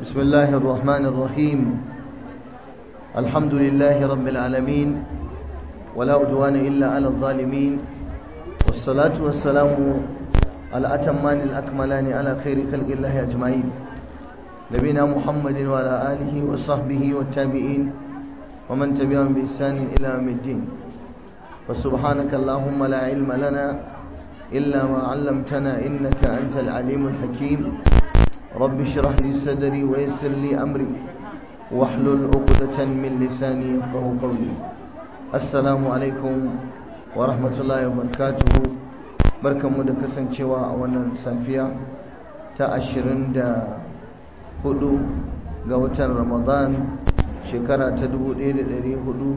بسم الله الرحمن الرحيم الحمد لله رب العالمين ولا عدوان إلا على الظالمين والصلاة والسلام الأتمان الأكملان على خير خلق الله أجمعين نبينا محمد وعلى آله وصحبه والتابعين ومن تبعهم بإحسان إلى يوم الدين فسبحانك اللهم لا علم لنا إلا ما علمتنا إنك أنت العليم الحكيم رب اشرح لي صدري ويسر لي أمري واحلل عقدة من لساني يفقه قولي السلام عليكم ورحمة الله وبركاته barkanmu da kasancewa a wannan safiya ta ashirin da hudu ga watan ramadan shekara ta dubu ɗaya da ɗari hudu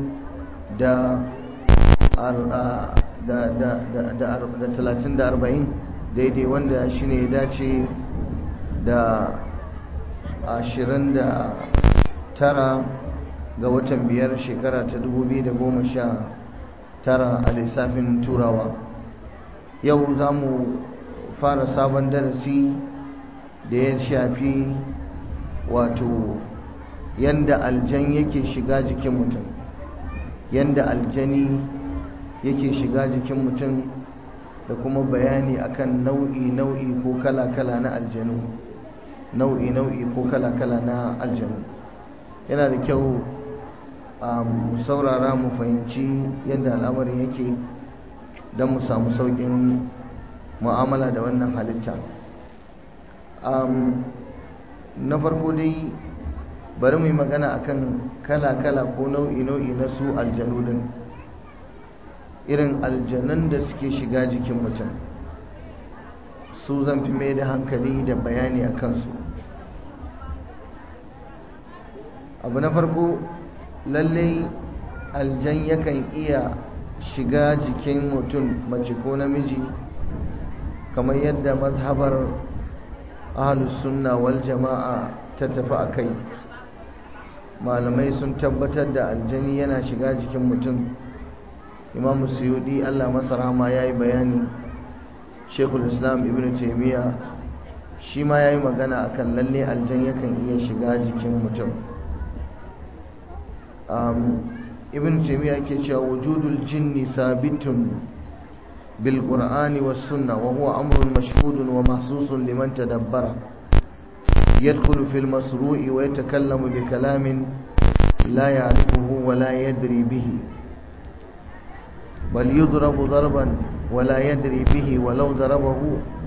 da talatin da arba'in daidai wanda shi ne ya dace da ashirin da tara ga watan biyar shekara ta dubu biyu da goma sha tara a lissafin turawa yau za mu fara sabon darasi da ya shafi wato yanda aljan yake shiga jikin mutum yanda aljani yake shiga jikin mutum da kuma bayani akan nau'i nau'i ko kala-kala na aljanu nau'i nau'i ko kala-kala na aljanu yana da kyau mu saurara mu fahimci yadda al'amarin yake don mu samu sauƙin mu'amala da wannan halitta na farko dai bari mu yi magana akan kala-kala ko nau'i-nau'i na su aljanu din irin aljanun da suke shiga jikin mutum su zan fi mai da hankali da bayani a kansu abu na farko lallai aljan yakan iya shiga jikin mutum mace ko namiji kamar yadda mazhabar ahlus sunna wal jama'a ta tafi a kai malamai sun tabbatar da aljani yana shiga jikin mutum imam suyudi allah masa rahama ya yi bayani shekul islam ibn taimiyya shi ma ya yi magana akan lalle aljan yakan iya shiga jikin mutum ibn taimiyya ke cewa wujudul jinni sabitun bil qur'ani was sunna wa huwa amrun mashhudun wa mahsusun liman tadabbara يدخل في المسروع ويتكلم بكلام لا يعرفه ولا يدري به بل يضرب ضربا ولا يدري به ولو ضربه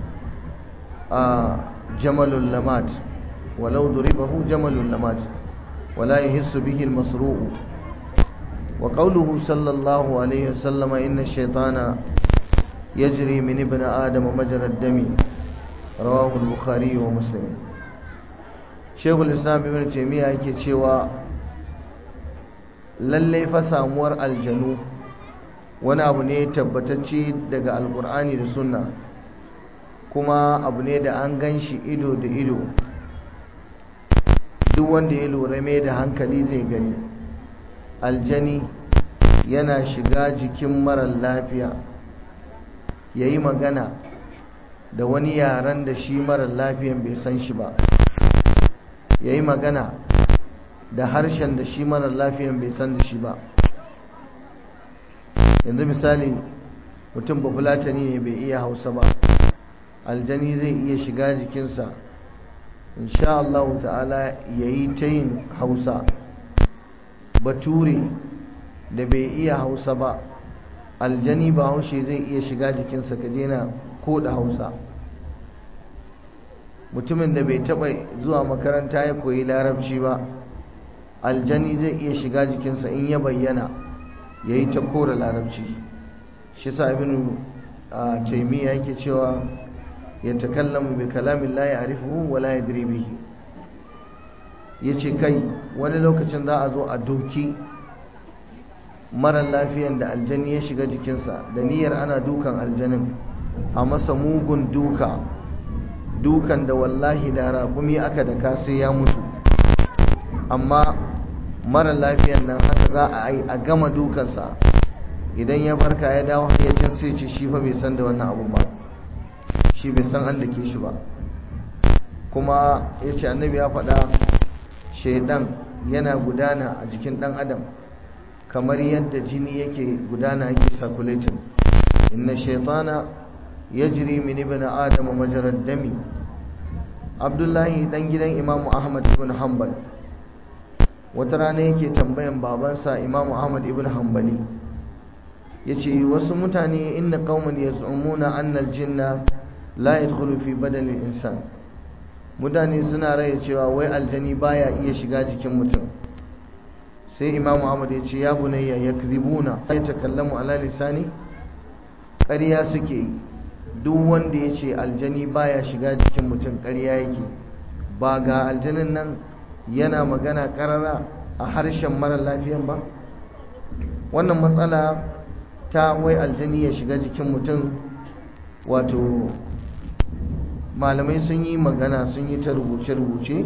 آه جمل لمات ولو ضربه جمل لمات ولا يحس به المسروع وقوله صلى الله عليه وسلم إن الشيطان يجري من ابن آدم مجرى الدم رواه البخاري ومسلم shekul islam ibn taimiyya yake cewa lallai fa samuwar aljanu wani abu ne tabbatacce daga alkur'ani da sunna kuma abu ne da an gan shi ido da ido duk wanda ya lura mai da hankali zai gani aljani yana shiga jikin marar lafiya ya yi magana da wani yaren da shi marar lafiyan bai san shi ba ya yi magana da harshen da shi marar lafiyan bai san da shi ba yanzu misali mutum bafulatani ne bai iya hausa ba aljani zai iya shiga jikinsa insha Allah ta'ala ya yi ta yin hausa bature da bai iya hausa ba aljani ba haushe zai iya shiga jikinsa ka je na ko da hausa mutumin da bai taba zuwa makaranta ya koyi larabci ba aljani zai iya shiga jikinsa in ya bayyana ya yi ta kora larabci shi sa ibn taimiyya yake cewa ya takallamu bi kalamin la ya'rifuhu wa la yadri bihi yace kai wani lokacin za a zo a doki mara lafiyan da aljani ya shiga jikinsa da niyyar ana dukan aljanin a masa mugun duka dukan da wallahi da raƙumi aka daka sai ya mutu amma mara lafiyan nan haka za a yi a gama dukansa idan ya barka ya dawo hayyacin sai ce shi fa bai san da wannan abu ba shi bai san an dake shi ba kuma ya ce annabi ya faɗa shaidan yana gudana a jikin ɗan adam kamar yadda jini yake gudana yake circulating inna shaitana yajri min ibn adam majrad dami abdullahi dan gidan imamu ahmad ibn hanbal wata rana yake tambayan babansa imamu ahmad ibn hanbali yace wasu mutane inna qauman yaz'umuna anna al-jinna la yadkhulu fi badani al-insan mutane suna raya cewa wai aljani baya iya shiga jikin mutum sai imamu ahmad ya ce ya bunayya yakzibuna ay takallamu ala lisani ƙarya suke duk wanda ya ce aljani baya shiga jikin mutum ƙarya yake ba ga aljanin nan yana magana ƙarara a harshen mara lafiyan ba wannan matsala ta wai aljani ya shiga jikin mutum wato malamai sun yi magana sun yi ta rubuce-rubuce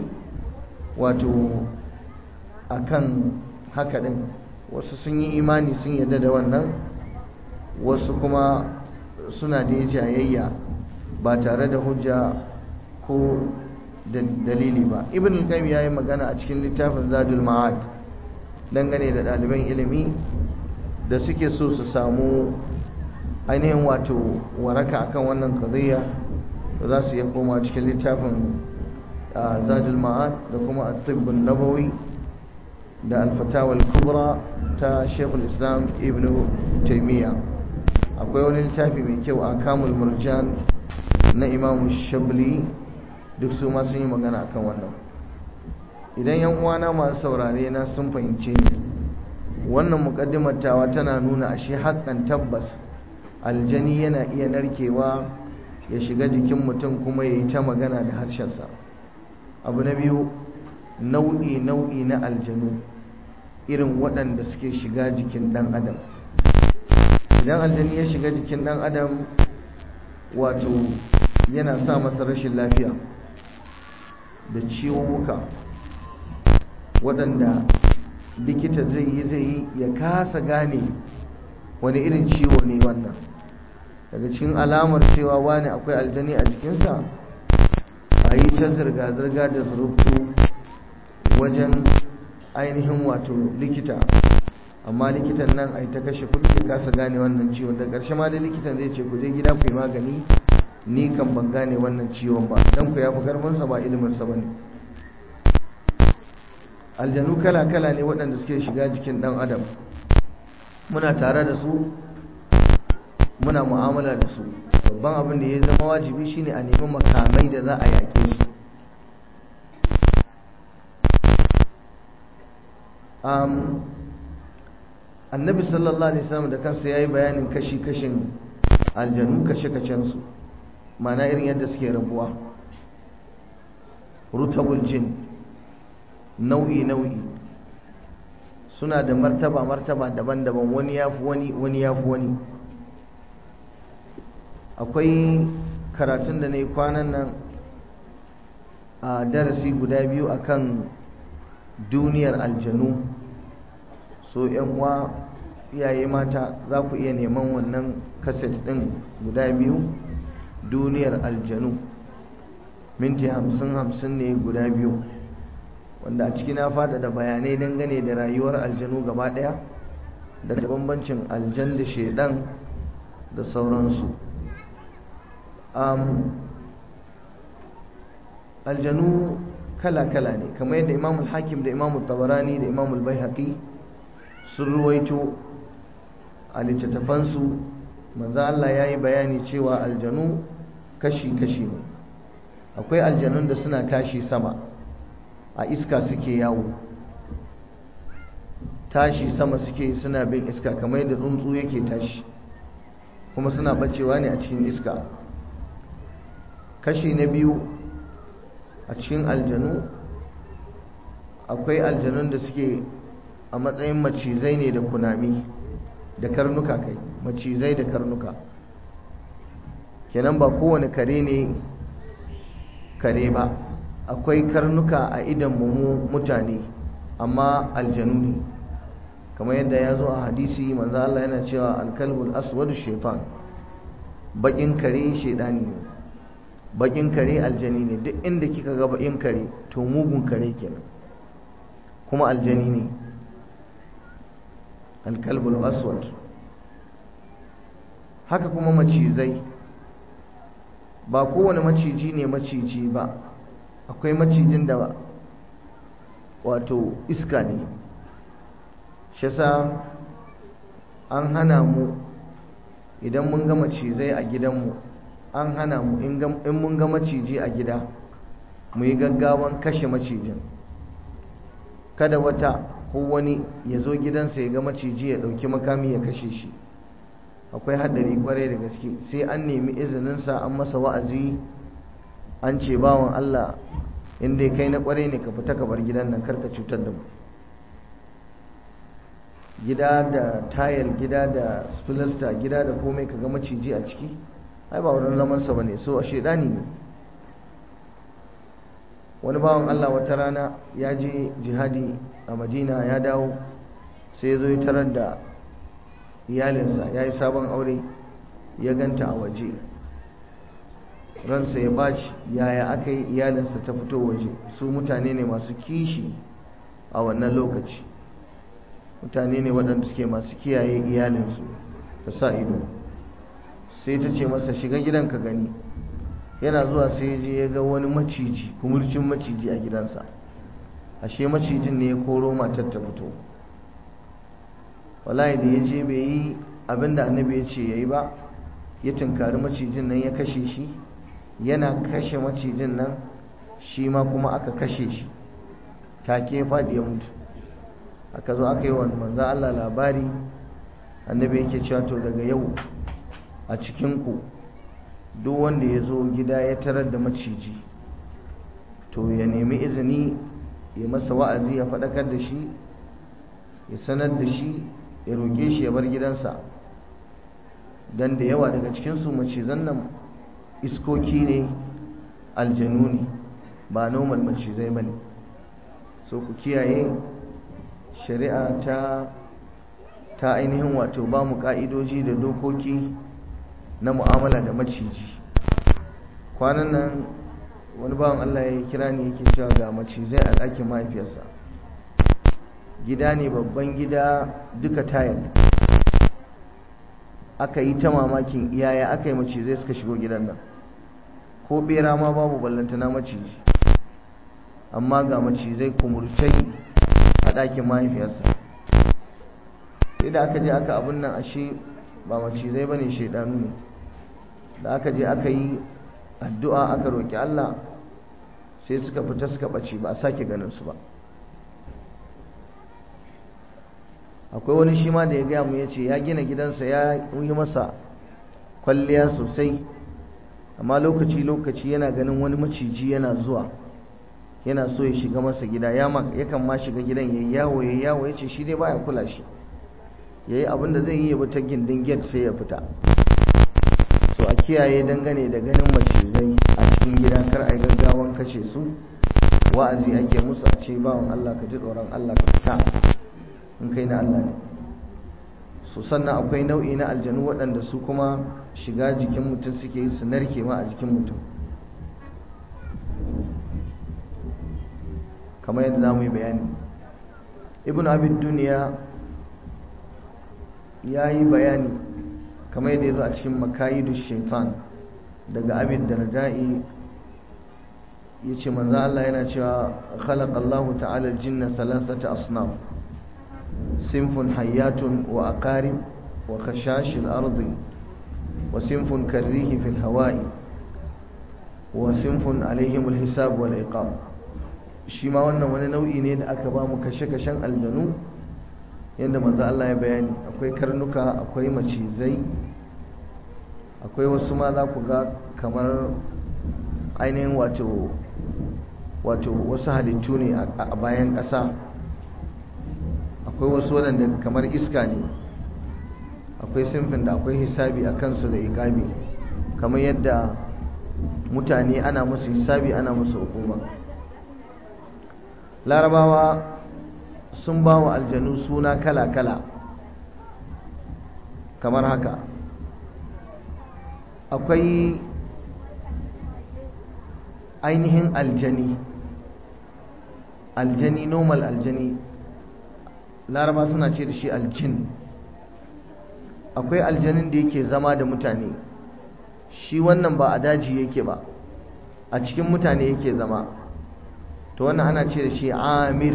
wato akan haka ɗin wasu sun yi imani sun yarda da wannan wasu kuma suna da jayayya ba tare da hujja ko da dalili ba ibn al-qayyim yayi magana a cikin littafin zadul ma'ad dangane da ɗaliban ilimi da suke so su samu ainihin wato waraka akan wannan qadiyya za su iya koma cikin littafin zadul ma'ad da kuma at-tibb nabawi da al-fatawa al-kubra ta shaykhul islam ibn taymiyyah akwai wani littafi mai kyau a kamul murjan na imamu shabli duk su ma sun yi magana akan wannan idan yan uwana masu saurare na sun fahimce ni wannan mukaddimar tawa tana nuna ashe haƙƙan tabbas aljani yana iya narkewa ya shiga jikin mutum kuma ya yi ta magana da harshensa abu na biyu nau'i nau'i na aljanu irin waɗanda suke shiga jikin ɗan adam idan aljani ya shiga jikin dan adam wato yana sa masa rashin lafiya da ciwuka waɗanda likita zai yi zai yi ya kasa gane wani irin ciwo ne wannan daga cikin alamar cewa wani akwai aljani a jikinsa a yi ta zirga-zirga da zurubtu wajen ainihin wato likita amma likitan nan ai ta kashe kuɗi kasa gane wannan ciwon da ƙarshe ma da likitan zai ce ku je gida ku yi magani ni kan ban gane wannan ciwon ba dan ku ya fi karfinsa ba iliminsa ba ne aljanu kala-kala ne waɗanda suke shiga jikin ɗan adam muna tare da su muna mu'amala da su babban abin da ya zama wajibi shine a nemi makamai da za a yaƙe su annabi sallallahu alaihi wasallam da kansa yayi bayanin kashi-kashin aljanu kashe-kashen su mana irin yadda suke rabuwa rutabul jin nau'i nau'i suna da martaba martaba daban-daban wani yafi wani wani yafi wani akwai karatun da na yi kwanan nan a darasi guda biyu akan duniyar aljanu so yan uwa iyaye mata za ku iya neman wannan kaset ɗin guda biyu duniyar aljanu minti hamsin hamsin ne guda biyu wanda a ciki na da bayanai dangane da rayuwar aljanu gaba ɗaya da bambancin aljan da shaidan da sauransu aljanu kala-kala ne kamar yadda imamul hakim da imamul tabarani da imamul bai sun ruwaito a littattafansu manzan Allah ya yi bayani cewa aljanu kashi-kashi ne akwai aljanun da suna tashi sama a iska suke yawo tashi sama suke suna bin iska kamar yadda tsuntsu yake tashi kuma suna bacewa ne a cikin iska kashi na biyu a cikin aljanu akwai aljanun da suke a matsayin macizai ne da kunami da karnuka kai macizai da karnuka kenan ba kowane kare ne kare ba akwai karnuka a idan mu mutane amma aljanu ne kamar yadda ya zo a hadisi manzo Allah yana cewa alkalbul aswadu shaitan bakin kare shaidani ne bakin kare aljani ne duk inda kika ga bakin kare to mugun kare kenan kuma aljani ne alkalbul aswad haka kuma macizai ba kowane maciji ne maciji ba akwai macijin da wato iska ne shi an hana mu idan mun ga macizai a gidanmu an hana mu in mun ga maciji a gida mu yi gaggawan kashe macijin kada wata ko wani ya zo gidansa ya ga maciji ya ɗauki makami ya kashe shi akwai haɗari kwarai da gaske sai an nemi izininsa an masa wa'azi an ce bawan Allah inda kai na kwarai ne ka fita ka bar gidan nan karka cutar da mu gida da tayal gida da filasta gida da komai ka ga maciji a ciki ai ba wurin zamansa ba ne so a shaidani ne wani bawan Allah wata rana ya je jihadi a madina ya dawo sai ya zo ya tarar da iyalinsa ya yi sabon aure ya ganta a waje ransa ya baci yaya aka yi iyalinsa ta fito waje su mutane ne masu kishi a wannan lokaci mutane ne waɗanda suke masu kiyaye iyalinsu da sa ido sai ta ce masa shiga gidan ka gani yana zuwa sai ya je ya ga wani maciji kumurcin maciji a gidansa ashe macijin ne ya koro matar ta fito wallahi da ya je bai yi abin da annabi ya ce ya yi ba ya tunkari macijin nan ya kashe shi yana kashe macijin nan shi ma kuma aka kashe shi take ya faɗi ya mutu aka zo aka yi wa manzan Allah labari annabi yake cewa to daga yau a cikinku duk wanda ya zo gida ya tarar da maciji to ya nemi izini ya masa wa'azi ya faɗakar da shi ya sanar da shi ya roƙe shi ya bar gidansa don da yawa daga cikinsu macizan nan iskoki ne aljanu ne ba normal macizai ba ne so ku kiyaye shari'a ta ta ainihin wato ba mu ka'idoji da dokoki na mu'amala da maciji kwanan nan wani bawan Allah ya kira ni yake cewa ga macizai a ɗakin mahaifiyarsa gida ne babban gida duka tayal aka yi ta mamakin iyaya aka yi macizai suka shigo gidan nan ko bera ma babu ballantana maciji amma ga macizai kumurcai a ɗakin mahaifiyarsa sai da aka je aka abin nan ashe ba macizai ba ne shaidanu ne da aka je aka yi addu'a aka roƙi Allah sai suka fita suka ɓace ba a sake ganin su ba akwai wani shi ma da ya gaya mu ya ce ya gina gidansa ya yi masa kwalliya sosai amma lokaci-lokaci yana ganin wani maciji yana zuwa yana so ya shiga masa gida yakan ma shiga gidan ya yawo ya yawo ya ce shi dai baya kula shi ya yi abinda zai yi ya bi ta gindin gate sai ya fita so a kiyaye dangane da ganin macizai a cikin gida kar a yi gaggawan kashe su wa'azi ake musu a ce bawan Allah ka ji tsoron Allah ka fita in kai na Allah ne so sannan akwai nau'i na aljanu waɗanda su kuma shiga jikin mutum suke yi su narke ma a jikin mutum kamar yadda za mu yi bayani ibn abid duniya ya yi bayani kamar yadda ya zo a cikin makayidu shaitan daga abid da nada'i ya ce manzo Allah yana cewa khalaqa Allah ta'ala al-jinna thalathata asnaf sinfun hayyatun wa aqarib wa khashash al-ardi wa sinfun karrihi fi al-hawa'i wa sinfun alaihim al-hisab wal iqab shi ma wannan wani nau'i ne da aka ba mu kashe-kashen aljanu yadda manzo Allah ya bayani akwai karnuka akwai macizai akwai wasu ma za ku ga kamar ainihin wato wato wasu halittu ne a bayan ƙasa akwai wasu waɗanda kamar iska ne akwai simfin da akwai hisabi a kansu da iƙabi kamar yadda mutane ana musu hisabi ana musu hukuma larabawa sun ba wa aljanu suna kala-kala kamar haka akwai ainihin aljani aljani normal aljani laraba suna ce da shi aljin akwai aljanin da yake zama da mutane shi wannan ba a daji yake ba a cikin mutane yake zama to wannan ana ce da shi amir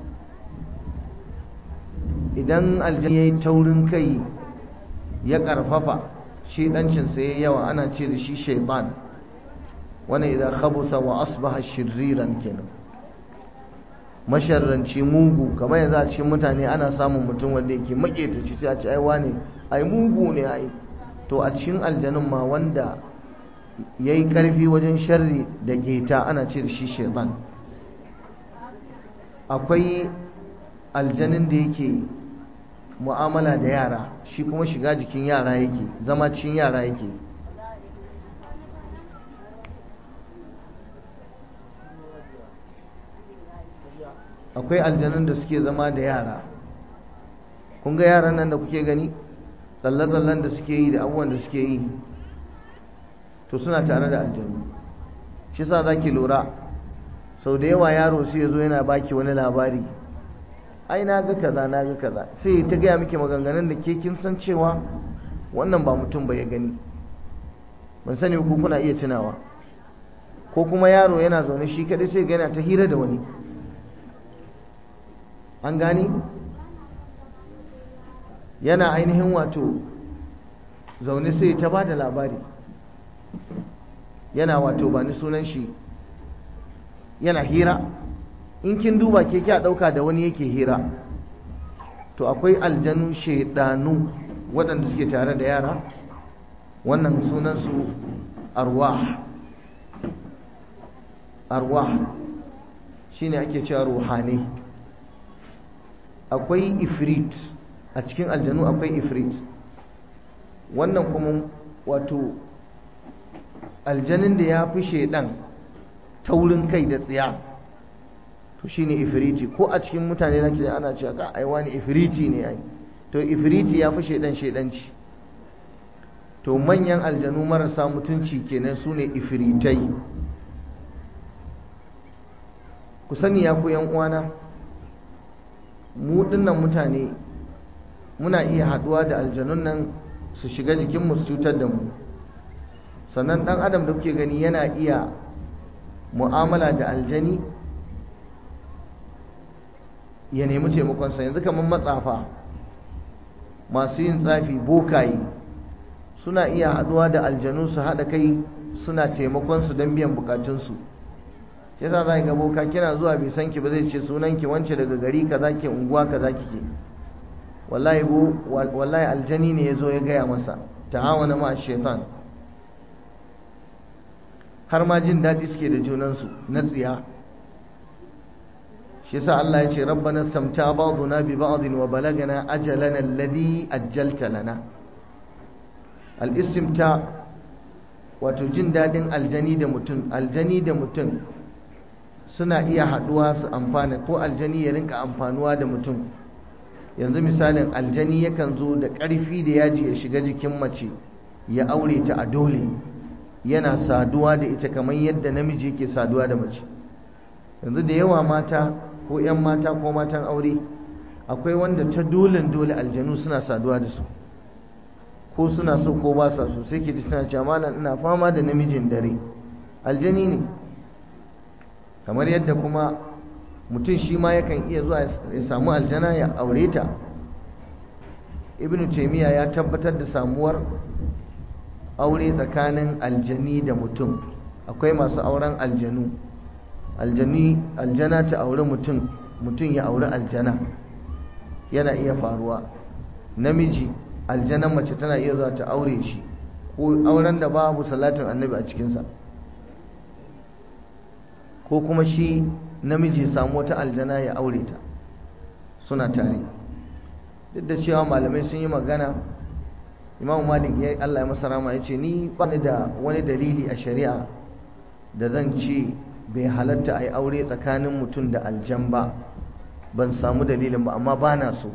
idan aljani ya yi taurin kai ya karfafa shedancinsa ya yawa ana ce da shi shaiban wani idan khabusa wa asbaha shirriran kenan masharranci mugu kamar yanzu a cikin mutane ana samun mutum wanda yake maƙetaci sai a ce ai wane ai mugu ne ai to a cikin aljanun ma wanda ya yi ƙarfi wajen sharri da geta ana ce da shi shaitan akwai aljanin da yake mu'amala da yara shi kuma shiga jikin yara yake zama cikin yara yake akwai aljanun da suke zama da yara kun ga yaran nan da kuke gani tsalle-tsallen da suke yi da abubuwan da suke yi to suna tare da aljanu shi sa za ki lura sau da yawa yaro sai ya zo yana baki wani labari ai na ga kaza na ga kaza sai ta gaya miki maganganun da ke kin san cewa wannan ba mutum ba ya gani ban sani ko kuna iya tunawa ko kuma yaro yana zaune shi kadai sai ga yana ta hira da wani an gani yana ainihin wato zaune sai ta ba da labari yana wato ba ni sunan shi yana hira in kin duba ke kya ɗauka da wani yake hira to akwai aljanu shaidanu waɗanda suke tare da yara wannan sunansu arwah arwah shine ake cewa ruhani akwai ifrit a cikin aljanu akwai ifrit wannan kuma wato aljanin da ya fi shaidan taurin kai da tsiya to shine ifriti ko a cikin mutane zaki ana cewa ka ai wani ifriti ne ai to ifriti ya fi shaidan shaidanci to manyan aljanu marasa mutunci kenan su ne ifritai ku sani ya ku yan uwana mu dinnan mutane muna iya haduwa da aljanun nan su shiga jikinmu su cutar da mu sannan dan adam da kuke gani yana iya mu'amala da aljani ya nemi taimakonsa yanzu kamar matsafa masu yin tsafi bokaye suna iya haduwa da aljanu su haɗa kai suna taimakonsu don biyan bukatunsu yasa za ga boka kina zuwa bai san ki ba zai ce sunan ki wance daga gari kaza ke unguwa kaza kike wallahi bo wallahi aljani ne yazo ya gaya masa ta'awana ma shaitan har ma jin daɗi suke da junansu na tsiya shi yasa Allah ya ce rabbana samta ba'duna bi ba'din wa balagana ajalana alladhi ajjalta lana al-istimta wato jin daɗin aljani da mutum aljani da mutum suna iya haɗuwa su amfana ko aljani ya rinka amfanuwa da mutum yanzu misalin aljani yakan zo da ƙarfi da yaji ya shiga jikin mace ya aure ta a dole yana saduwa da ita kamar yadda namiji yake saduwa da mace yanzu da yawa mata ko 'yan mata ko matan aure akwai wanda ta dolen dole aljanu suna saduwa da su ko suna so ko ba sa so sai ke ji suna cewa malam ina fama da namijin dare aljani ne kamar yadda kuma mutum shi ma yakan iya zuwa ya samu aljana ya aure ta ibnu taimiyya ya tabbatar da samuwar aure tsakanin aljani da mutum akwai masu auren aljanu aljani aljana ta aure mutum mutum ya aure aljana yana iya faruwa namiji aljanan mace tana iya zuwa ta aure shi ko auren da babu salatin annabi a cikinsa ko kuma shi namiji samu wata aljana ya aure ta suna tare duk da cewa malamai sun yi magana imam malik ya Allah ya masa rama ya ce ni ba ni da wani dalili a shari'a da zan ce bai halatta a yi aure tsakanin mutum da aljan ba ban samu dalilin ba amma ba na so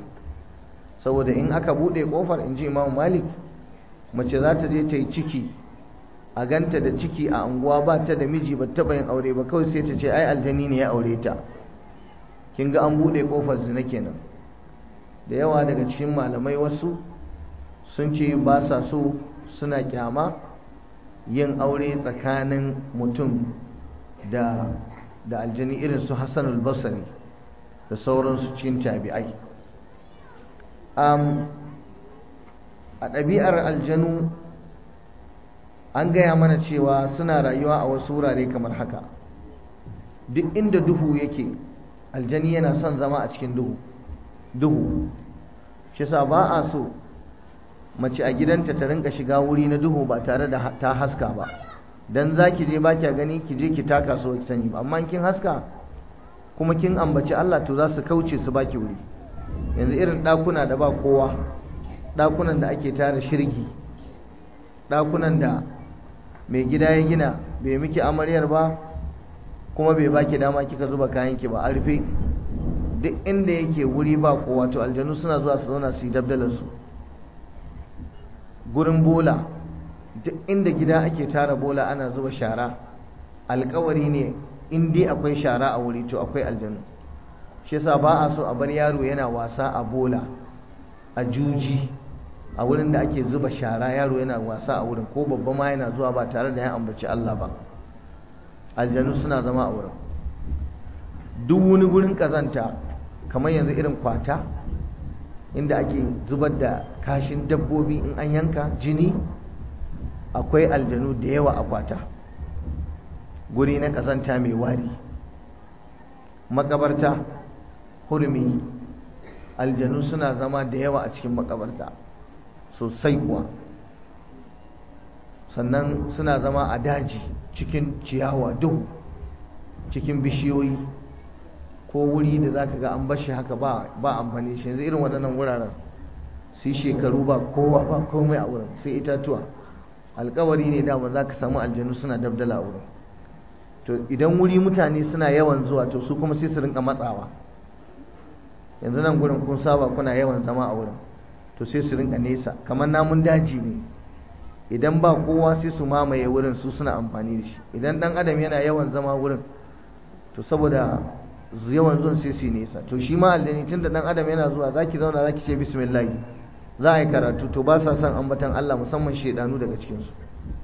saboda in aka buɗe ƙofar in ji imam malik mace za ta je ta yi ciki a ganta da ciki a anguwa ba ta da miji ba taɓa yin aure ba kawai sai ta ce ai aljani ne ya aure ta kin ga an buɗe ƙofar zina kenan da yawa daga cikin malamai wasu sun ce ba sa so suna kyama yin aure tsakanin mutum da da aljani irin su hassanul basari da sauransu cikin tabi'ai a ɗabi'ar aljanu an gaya mana cewa suna rayuwa a wasu wurare kamar haka duk inda duhu yake aljani yana son zama a cikin duhu duhu shi sa ba a so mace a gidanta ta rinka shiga wuri na duhu ba tare da ta haska ba dan za ki je ba kya gani ki je ki taka so ki sani ba amma kin haska kuma kin ambaci Allah to za su kauce su baki wuri yanzu irin ɗakuna da ba kowa ɗakunan da ake tara shirgi ɗakunan da mai gida ya gina bai miki amaryar ba kuma bai baki dama kika zuba kayanki ba a rufe duk inda yake wuri ba kowa to aljanu suna zuwa su zauna su yi dabdalarsu gurin bola duk inda gida ake tara bola ana zuba shara alkawari ne in dai akwai shara a wuri to akwai aljanu shi yasa ba a so a bar yaro yana wasa a bola a juji a wurin da ake zuba shara yaro yana wasa a wurin ko babba ma yana zuwa ba tare da ya ambaci Allah ba aljanu suna zama a wurin duk wani gurin kazanta kamar yanzu irin kwata inda ake zubar da kashin dabbobi in an yanka jini akwai aljanu da yawa a kwata guri na kazanta mai wari makabarta hurmi aljanu suna zama da yawa a cikin makabarta sosai kuwa sannan suna zama a daji cikin ciyawa duhu cikin bishiyoyi ko wuri da za ka ga an bashi haka ba amfani shi yanzu irin waɗannan wuraren su yi shekaru ba kowa ba komai a wurin sai itatuwa alkawari ne dama za ka samu aljanu suna dabdala a wurin to idan wuri mutane suna yawan zuwa to su kuma sai su rinka matsawa yanzu nan gurin kun saba kuna yawan zama a wurin to sai su rinka nesa kamar namun daji ne idan ba kowa sai su mamaye wurin su suna amfani da shi idan dan adam yana yawan zama wurin to saboda yawan zuwan sai su nesa to shi ma aljani tun da dan adam yana zuwa zaki zauna zaki ce bismillah za a yi karatu to ba sa son ambatan Allah musamman shedanu daga cikin su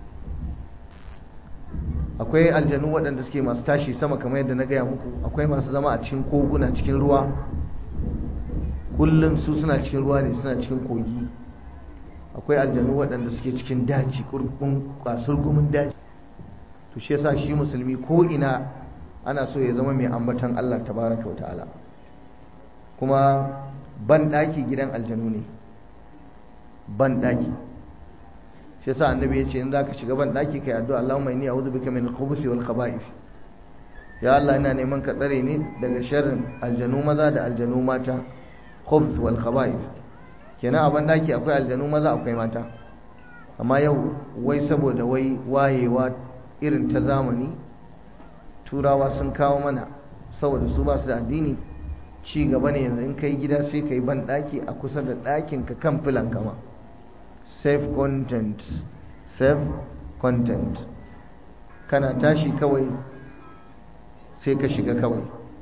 akwai aljanu waɗanda suke masu tashi sama kamar yadda na gaya muku akwai masu zama a cikin koguna cikin ruwa kullum su suna cikin ruwa ne suna cikin kogi akwai aljanu waɗanda suke cikin daji kurkun kwasar gumin daji to shi yasa shi musulmi ko ina ana so ya zama mai ambatan Allah tabaraka wa ta'ala kuma ban daki gidan aljanu ne ban daki shi yasa annabi ya ce in zaka shiga ban daki kai addu'a Allahumma inni a'udhu bika min al-khubuthi wal khaba'ith ya Allah ina neman ka tsare ni daga sharrin aljanu maza da aljanu mata khubth wal khaba'ith kenan a ban daki akwai aljanu maza akwai mata amma yau wai saboda wai wayewa irin ta zamani turawa sun kawo mana saboda su ba su da addini ci gaba ne yanzu in kai gida sai ka yi ban daki a kusa da ɗakin ka kan filan kama safe content safe content kana tashi kawai sai ka shiga kawai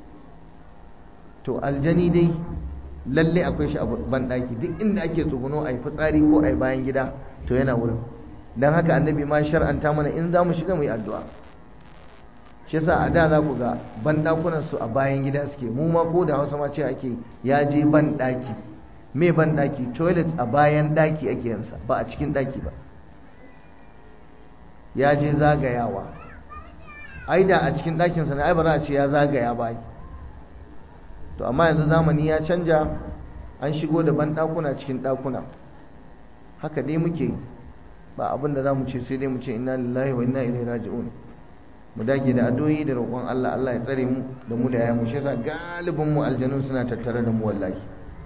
to aljani dai lalle akwai shi a ban daki duk inda ake tsuguno a yi fitsari ko a yi bayan gida to yana wurin don haka annabi ma shar'anta mana in za mu shiga mu yi addu'a shi yasa a da za ku ga banɗakunan su a bayan gida suke mu ma ko da hausa ma ce ake ya je ban ɗaki me ban ɗaki toilet a bayan ɗaki ake yansa ba a cikin ɗaki ba ya je zagayawa ai da a cikin ɗakinsa ne ai ba za a ce ya zagaya ba to amma yanzu zamani ya canja an shigo da banɗakuna cikin ɗakuna haka dai muke ba abin da za mu ce sai dai mu ce inna lillahi wa inna ilaihi raji'un mu dage da addu'o'i da roƙon Allah Allah ya tsare mu da mu da ya mu shi yasa galibin mu aljanun suna tattare da mu wallahi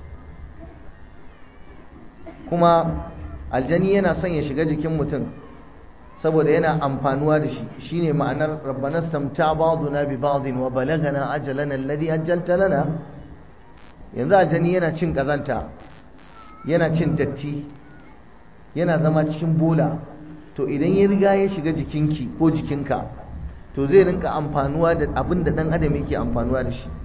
kuma aljani yana son ya shiga jikin mutum saboda yana amfanuwa da shi shine ma'anar rabbana stamta ba'duna bi ba'din wa balagana ajalana alladhi ajjalta lana yanzu aljani yana cin kazanta yana cin datti yana zama cikin bola to idan ya riga ya shiga jikinki ko jikinka to zai rinka amfanuwa da abin da ɗan adam yake amfanuwa da shi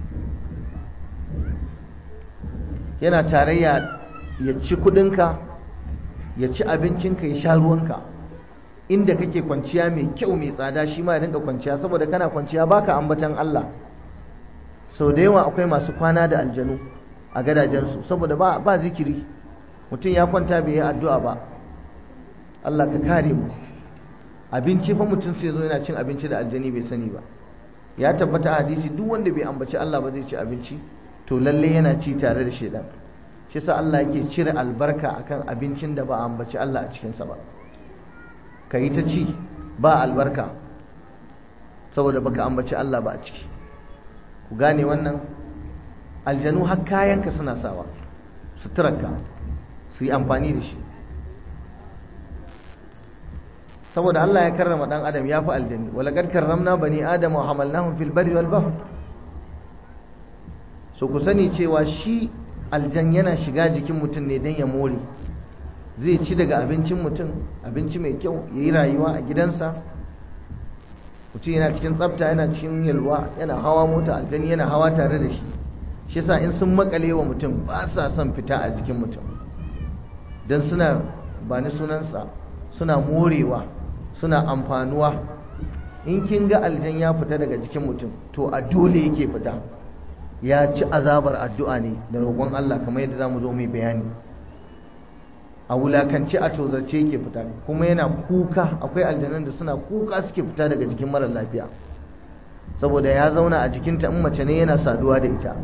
yana tarayya ya ci kudinka ya ci abincinka ya sha ruwanka inda kake kwanciya mai kyau mai tsada shi ma ya rinka kwanciya saboda kana kwanciya baka ambatan Allah sau da yawa akwai masu kwana da aljanu a gadajensu saboda ba, ba zikiri mutum ya kwanta bai yi addu'a ba Allah ka kare mu abinci fa mutum sai zo yana cin abinci da aljani bai sani ba ya tabbata a hadisi duk wanda bai ambaci Allah ba zai ci abinci to lalle yana ci tare da shedan shi yasa Allah yake cire albarka akan abincin da ba a ambaci Allah a cikinsa ba ka yi ta ci ba albarka saboda baka ambaci Allah ba a ciki ku gane wannan aljanu har kayanka suna sawa suturarka su yi amfani da shi saboda Allah ya karrama dan adam ya fi aljani walaqad karramna bani adama wa hamalnahum fil barri wal bahr so ku sani cewa shi aljan yana shiga jikin mutum ne don ya more zai ci daga abincin mutum abinci mai kyau ya yi rayuwa a gidansa mutum yana cikin tsafta yana cikin yalwa yana hawa mota aljani yana hawa tare da shi shi yasa in sun makale wa mutum ba sa son fita a jikin mutum don suna ba ni sunansa suna morewa suna amfanuwa in kin ga aljan ya fita daga jikin mutum to a dole yake fita ya ci azabar addu'a ne da roƙon Allah kamar yadda za mu zo mai bayani a wulakanci a tozarce yake fita kuma yana kuka akwai aljanan da suna kuka suke fita daga jikin marar lafiya saboda ya zauna a jikinta in mace ne yana saduwa da ita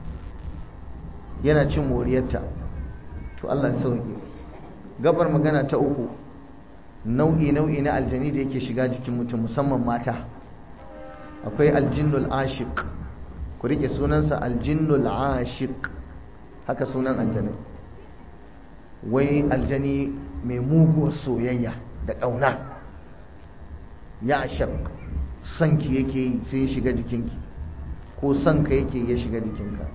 yana cin moriyarta to Allah ya sauke gabar magana ta uku nau'i nau'i na aljani da yake shiga jikin mutum musamman mata akwai aljinnul ashiq ku rike sunansa aljinnul ashiq haka sunan aljani wai aljani mai muguwar soyayya da ƙauna ya ashaq sanki yake yi sai ya shiga jikinki ko sanka yake ya shiga jikinka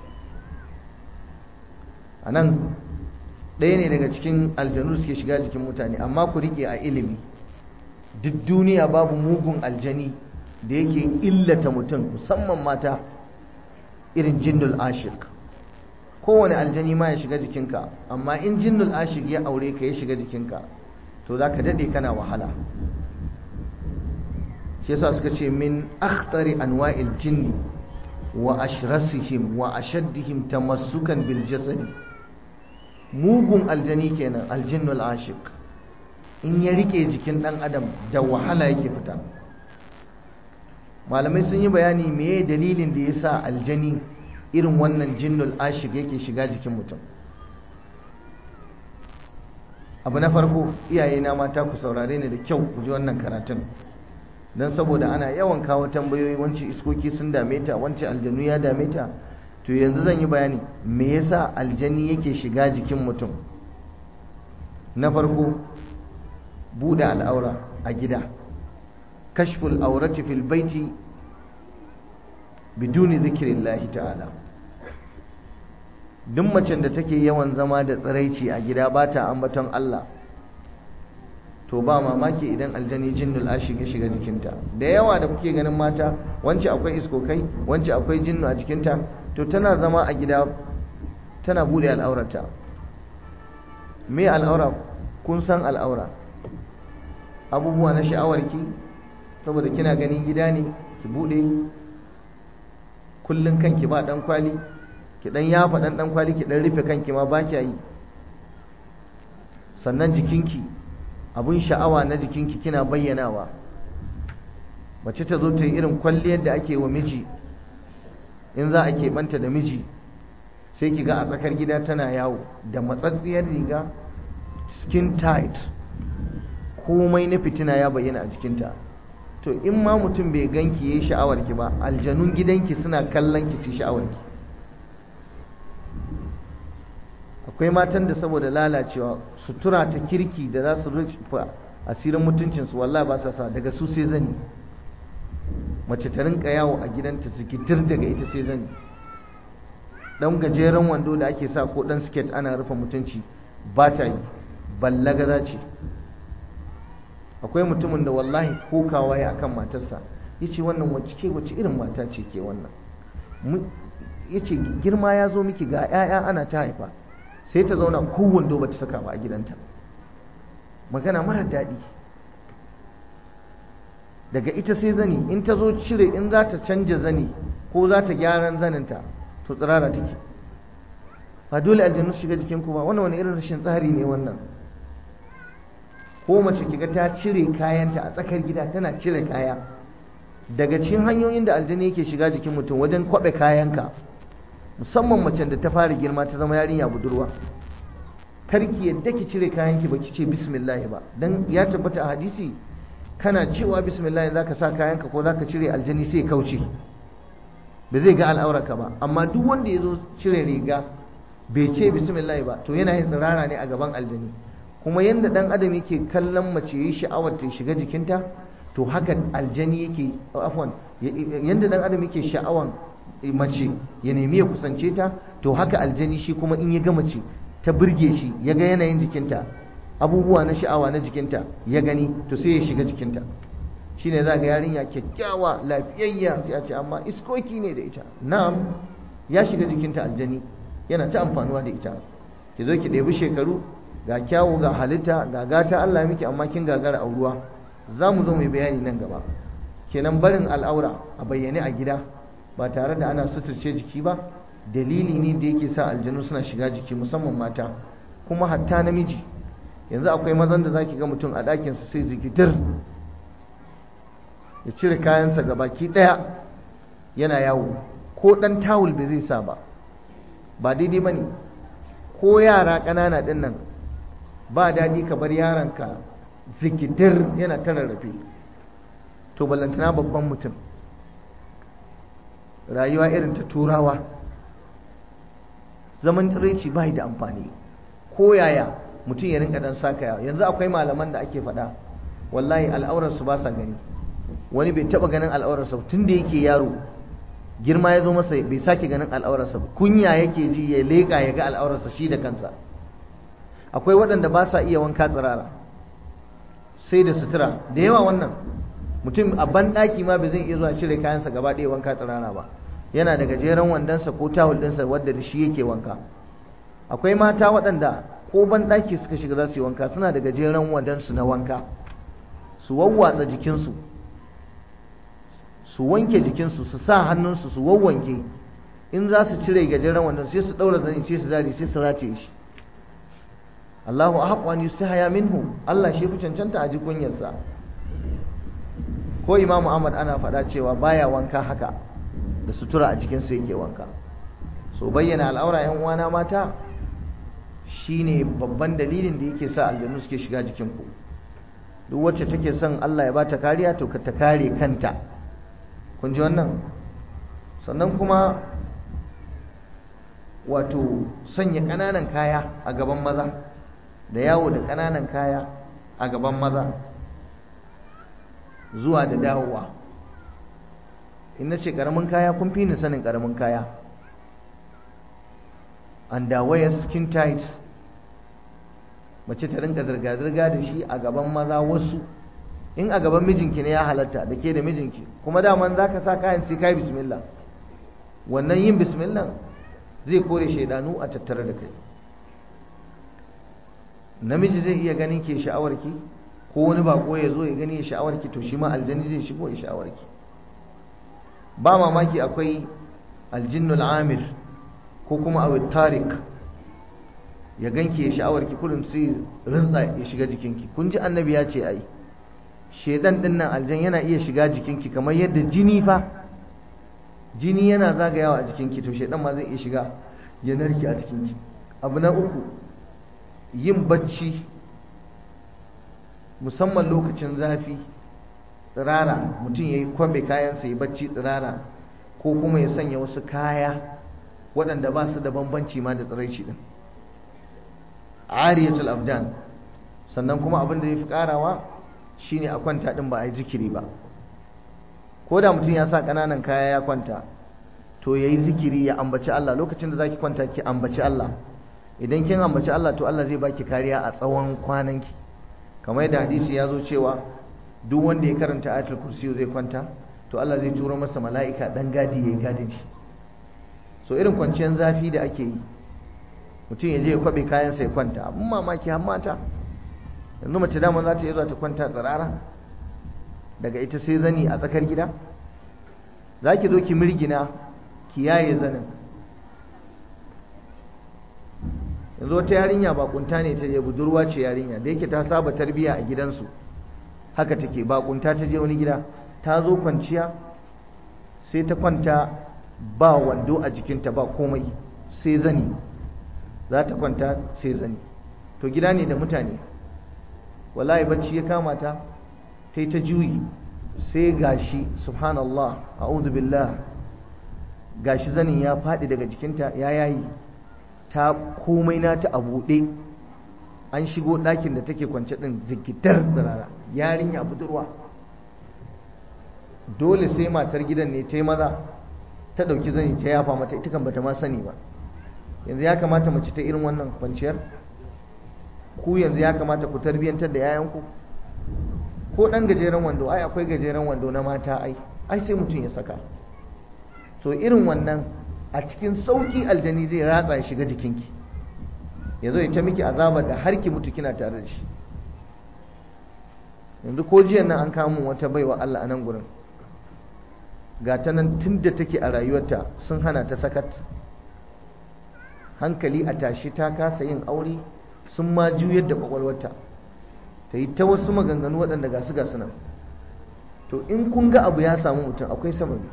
a nan ɗaya ne daga cikin aljanu suke shiga jikin mutane amma ku rike a ilimi duk duniya babu mugun aljani da yake illata mutum musamman mata irin jinnul ashik kowane aljani ma ya shiga jikinka amma in jinnul ashik ya aure ka ya shiga jikinka to za ka daɗe kana wahala shi yasa suka ce min akhtari anwa'il jinni wa ashrasihim wa ashaddihim tamassukan bil jasadi mugun aljani kenan aljinnul ashik in ya rike jikin dan adam da wahala yake fita malamai sun yi bayani meye dalilin da yasa aljani irin wannan jinnul ashik yake shiga jikin mutum abu na farko iyaye na mata ku saurare ni da kyau ku ji wannan karatun don saboda ana yawan kawo tambayoyi wancan iskoki sun dame ta wancan aljanu ya dame ta to yanzu zan yi bayani me yasa aljani yake shiga jikin mutum na farko buɗe al'aura a gida kashful aurati fil baiti biduni zikirillahi ta'ala duk macen da take yawan zama da tsiraici a gida ba ta ambaton Allah to ba mamaki idan aljani jinnul ashik ya shiga jikinta da yawa da kuke ganin mata wance akwai iskokai wance akwai jinnu a jikinta to tana zama a gida tana bude al'aurata me al'aura kun san al'aura abubuwa na sha'awarki saboda kina ganin gida ne ki bude kullun kanki ba dan kwali ki dan yafa dan dan kwali ki dan rufe kanki ma ba kya yi sannan jikinki abun sha'awa na jikinki kina bayyanawa mace ta zo ta yi irin kwalliyar da ake wa miji in za a keɓanta da miji sai ki ga a tsakar gida tana yawo da matsatsiyar riga skin tight komai na fitina ya bayyana a jikinta to in ma mutum bai ganki yayi sha'awar ki ba aljanun gidanki suna kallon ki su sha'awar ki akwai matan da saboda lalacewa sutura ta kirki da za su rufe asirin mutuncinsu wallahi ba sa sa daga su sai zani mace ta rinka yawo a gidanta sikitir daga ita sai zani dan gajeren wando da ake sa ko dan siket ana rufe mutunci ba ta yi ballaga za ce akwai mutumin da wallahi kokawa ya akan matarsa ya ce wannan wacce ke wacce irin mata ce ke wannan ya ce girma ya zo miki ga 'ya'ya ana ta haifa sai ta zauna kowane ba ta saka ba a gidanta magana mara daɗi daga ita sai zani in ta zo cire in za ta canja zani ko za ta gyaran zaninta to tsirara take ba dole aljanu su shiga jikinku ba wannan wani irin rashin tsari ne wannan ko mace kiga ta cire kayanta a tsakar gida tana cire kaya daga cikin hanyoyin da aljani yake shiga jikin mutum wajen kwaɓe kayanka musamman macen da ta fara girma ta zama yarinya budurwa karki yadda ki cire kayanki ba ki ce bismillah ba dan ya tabbata a hadisi kana cewa bismillah zaka sa kayanka ko zaka cire aljani sai kauce ba zai ga al'aurarka ba amma duk wanda ya zo cire riga bai ce bismillah ba to yana yin tsirara ne a gaban aljani kuma yanda dan adam yake kallon mace yi sha'awar ta shiga jikinta to haka aljani yake afwan yanda dan adam yake sha'awan mace ya nemi ya kusance ta to haka aljani shi kuma in ya ga mace ta burge shi ya ga yanayin jikinta abubuwa na sha'awa na jikinta ya gani to sai ya shiga jikinta shine za ga yarinya kyakkyawa lafiyayya sai a ce amma iskoki ne da ita na'am ya shiga jikinta aljani yana ta amfanuwa da ita ki zo ki ɗebi shekaru ga kyawu ga halitta ga gata Allah miki amma kin gagara auruwa za mu zo mai bayani nan gaba kenan barin al'aura a bayyane a gida ba tare da ana suturce jiki ba dalili ne da yake sa aljanu suna shiga jiki musamman mata kuma hatta namiji yanzu akwai mazan da zaki ga mutum a ɗakinsa sai zikitir ya cire kayansa ga baki ɗaya yana yawo ko ɗan tawul bai zai sa ba ba daidai ba ne ko yara ƙanana ɗin nan ba daɗi ka bar yaranka zikitir yana ta rarrafe to ballantana babban mutum rayuwa irin ta turawa zaman tsiraici ba da amfani ko yaya mutum ya rinka dan saka yanzu akwai malaman da ake faɗa wallahi al'aurarsu ba sa gani wani bai taɓa ganin al'aurarsa tun da yake yaro girma ya zo masa bai sake ganin al'aurarsa ba kunya yake ji ya leƙa ya ga al'aurarsa shi da kansa akwai waɗanda ba sa iya wanka tsirara sai da sutura da yawa wannan mutum a banɗaki ma bai zai iya zuwa cire kayansa gaba ɗaya wanka tsirara ba yana da gajeren wandonsa ko tawul ɗinsa wadda da shi yake wanka akwai mata waɗanda ko banɗaki suka shiga za su yi wanka suna da gajeren wandonsu na wanka su wawwatsa jikinsu su wanke jikinsu su sa hannunsu su wawwanke in za su cire gajeren wandon sai su ɗaura zani sai su zari sai su rataye shi Allahu ahqqu an yustahaya minhu Allah shi fi cancanta a ji kunyarsa ko Imam Ahmad ana faɗa cewa baya wanka haka da sutura a jikin sa yake wanka so bayyana al'aura yan uwana mata shine babban dalilin da yake sa aljannu suke shiga jikin ku duk wacce take son Allah ya bata kariya to ka ta kare kanta kun ji wannan sannan kuma wato sanya ƙananan kaya a gaban maza da yawo da ƙananan kaya a gaban maza zuwa da dawowa in na ce ƙaramin kaya kun fi ni sanin ƙaramin kaya underwear skin tight mace ta rinka zirga-zirga da shi a gaban maza wasu in a gaban mijinki ne ya halatta da ke da mijinki kuma daman za ka sa kayan sai kai bismillah wannan yin bismillah zai kore shaidanu a tattare da kai namiji zai iya ganin ke sha'awarki ko wani bako ya zo ya gani ya sha'awarki to shi ma aljani zai shigo ya sha'awarki ba mamaki akwai aljinnul amir ko kuma awi tarik ya ganki ya sha'awarki kullum sai rintsa ya shiga jikinki kun ji annabi ya ce ai shedan din nan aljan yana iya shiga jikinki kamar yadda jini fa jini yana zagayawa a jikinki to shedan ma zai iya shiga ya narke a jikinki abu na uku yin bacci musamman lokacin zafi tsirara mutum ya yi kwabe kayansa ya bacci tsirara ko kuma ya sanya wasu kaya waɗanda ba su da bambanci ma da tsiraici ɗin ariyatul abdan sannan kuma abin da ya fi ƙarawa shine a kwanta ɗin ba a yi zikiri ba ko da mutum ya sa ƙananan kaya ya kwanta to ya yi zikiri ya ambaci Allah lokacin da za ki kwanta ki ambaci Allah idan kin ambaci Allah to Allah zai baki kariya a tsawon kwananki kamar yadda hadisi ya zo cewa duk wanda ya karanta ayatul kursi zai kwanta to Allah zai turo masa mala'ika dan gadi ya gadin shi so irin kwanciyar zafi da ake yi mutum ya je ya kwabe kayansa ya kwanta abin mamaki har mata yanzu mace dama za ta yi zuwa ta kwanta tsirara daga ita sai zani a tsakar gida za ki zo ki mirgina ki yaye zanin yanzu wata yarinya bakunta ne ta je budurwa ce yarinya da yake ta saba tarbiya a gidansu haka take bakunta ta je wani gida ta zo kwanciya sai ta kwanta ba wando a jikinta ba komai sai zani za ta kwanta sai zani to gida ne da mutane wallahi bacci ya kama ta ta yi ta juyi sai gashi subhanallah a'udhu billah gashi zanin ya faɗi daga jikinta ya yayi ta komai nata a buɗe an shigo ɗakin da take kwance ɗin zikitar tsirara yarinya budurwa dole sai matar gidan ne ta yi maza ta ɗauki zani ta yafa mata ita kan bata ma sani ba yanzu ya kamata mace ta irin wannan kwanciyar ku yanzu ya kamata ku tarbiyyantar da yayanku ko ɗan gajeren wando ai akwai gajeren wando na mata ai ai sai mutum ya saka to irin wannan a cikin sauƙi aljani zai ratsa ya shiga jikinki ya zo ya ta miki azaba da har ki mutu kina tare da shi yanzu ko jiyan nan an kamo wata baiwa Allah a nan gurin ga ta nan tun da take a rayuwarta sun hana ta sakat hankali a tashi ta kasa yin aure sun ma juyar da kwakwalwarta ta yi ta wasu maganganu waɗanda ga su ga nan to in kun ga abu ya samu mutum akwai sababi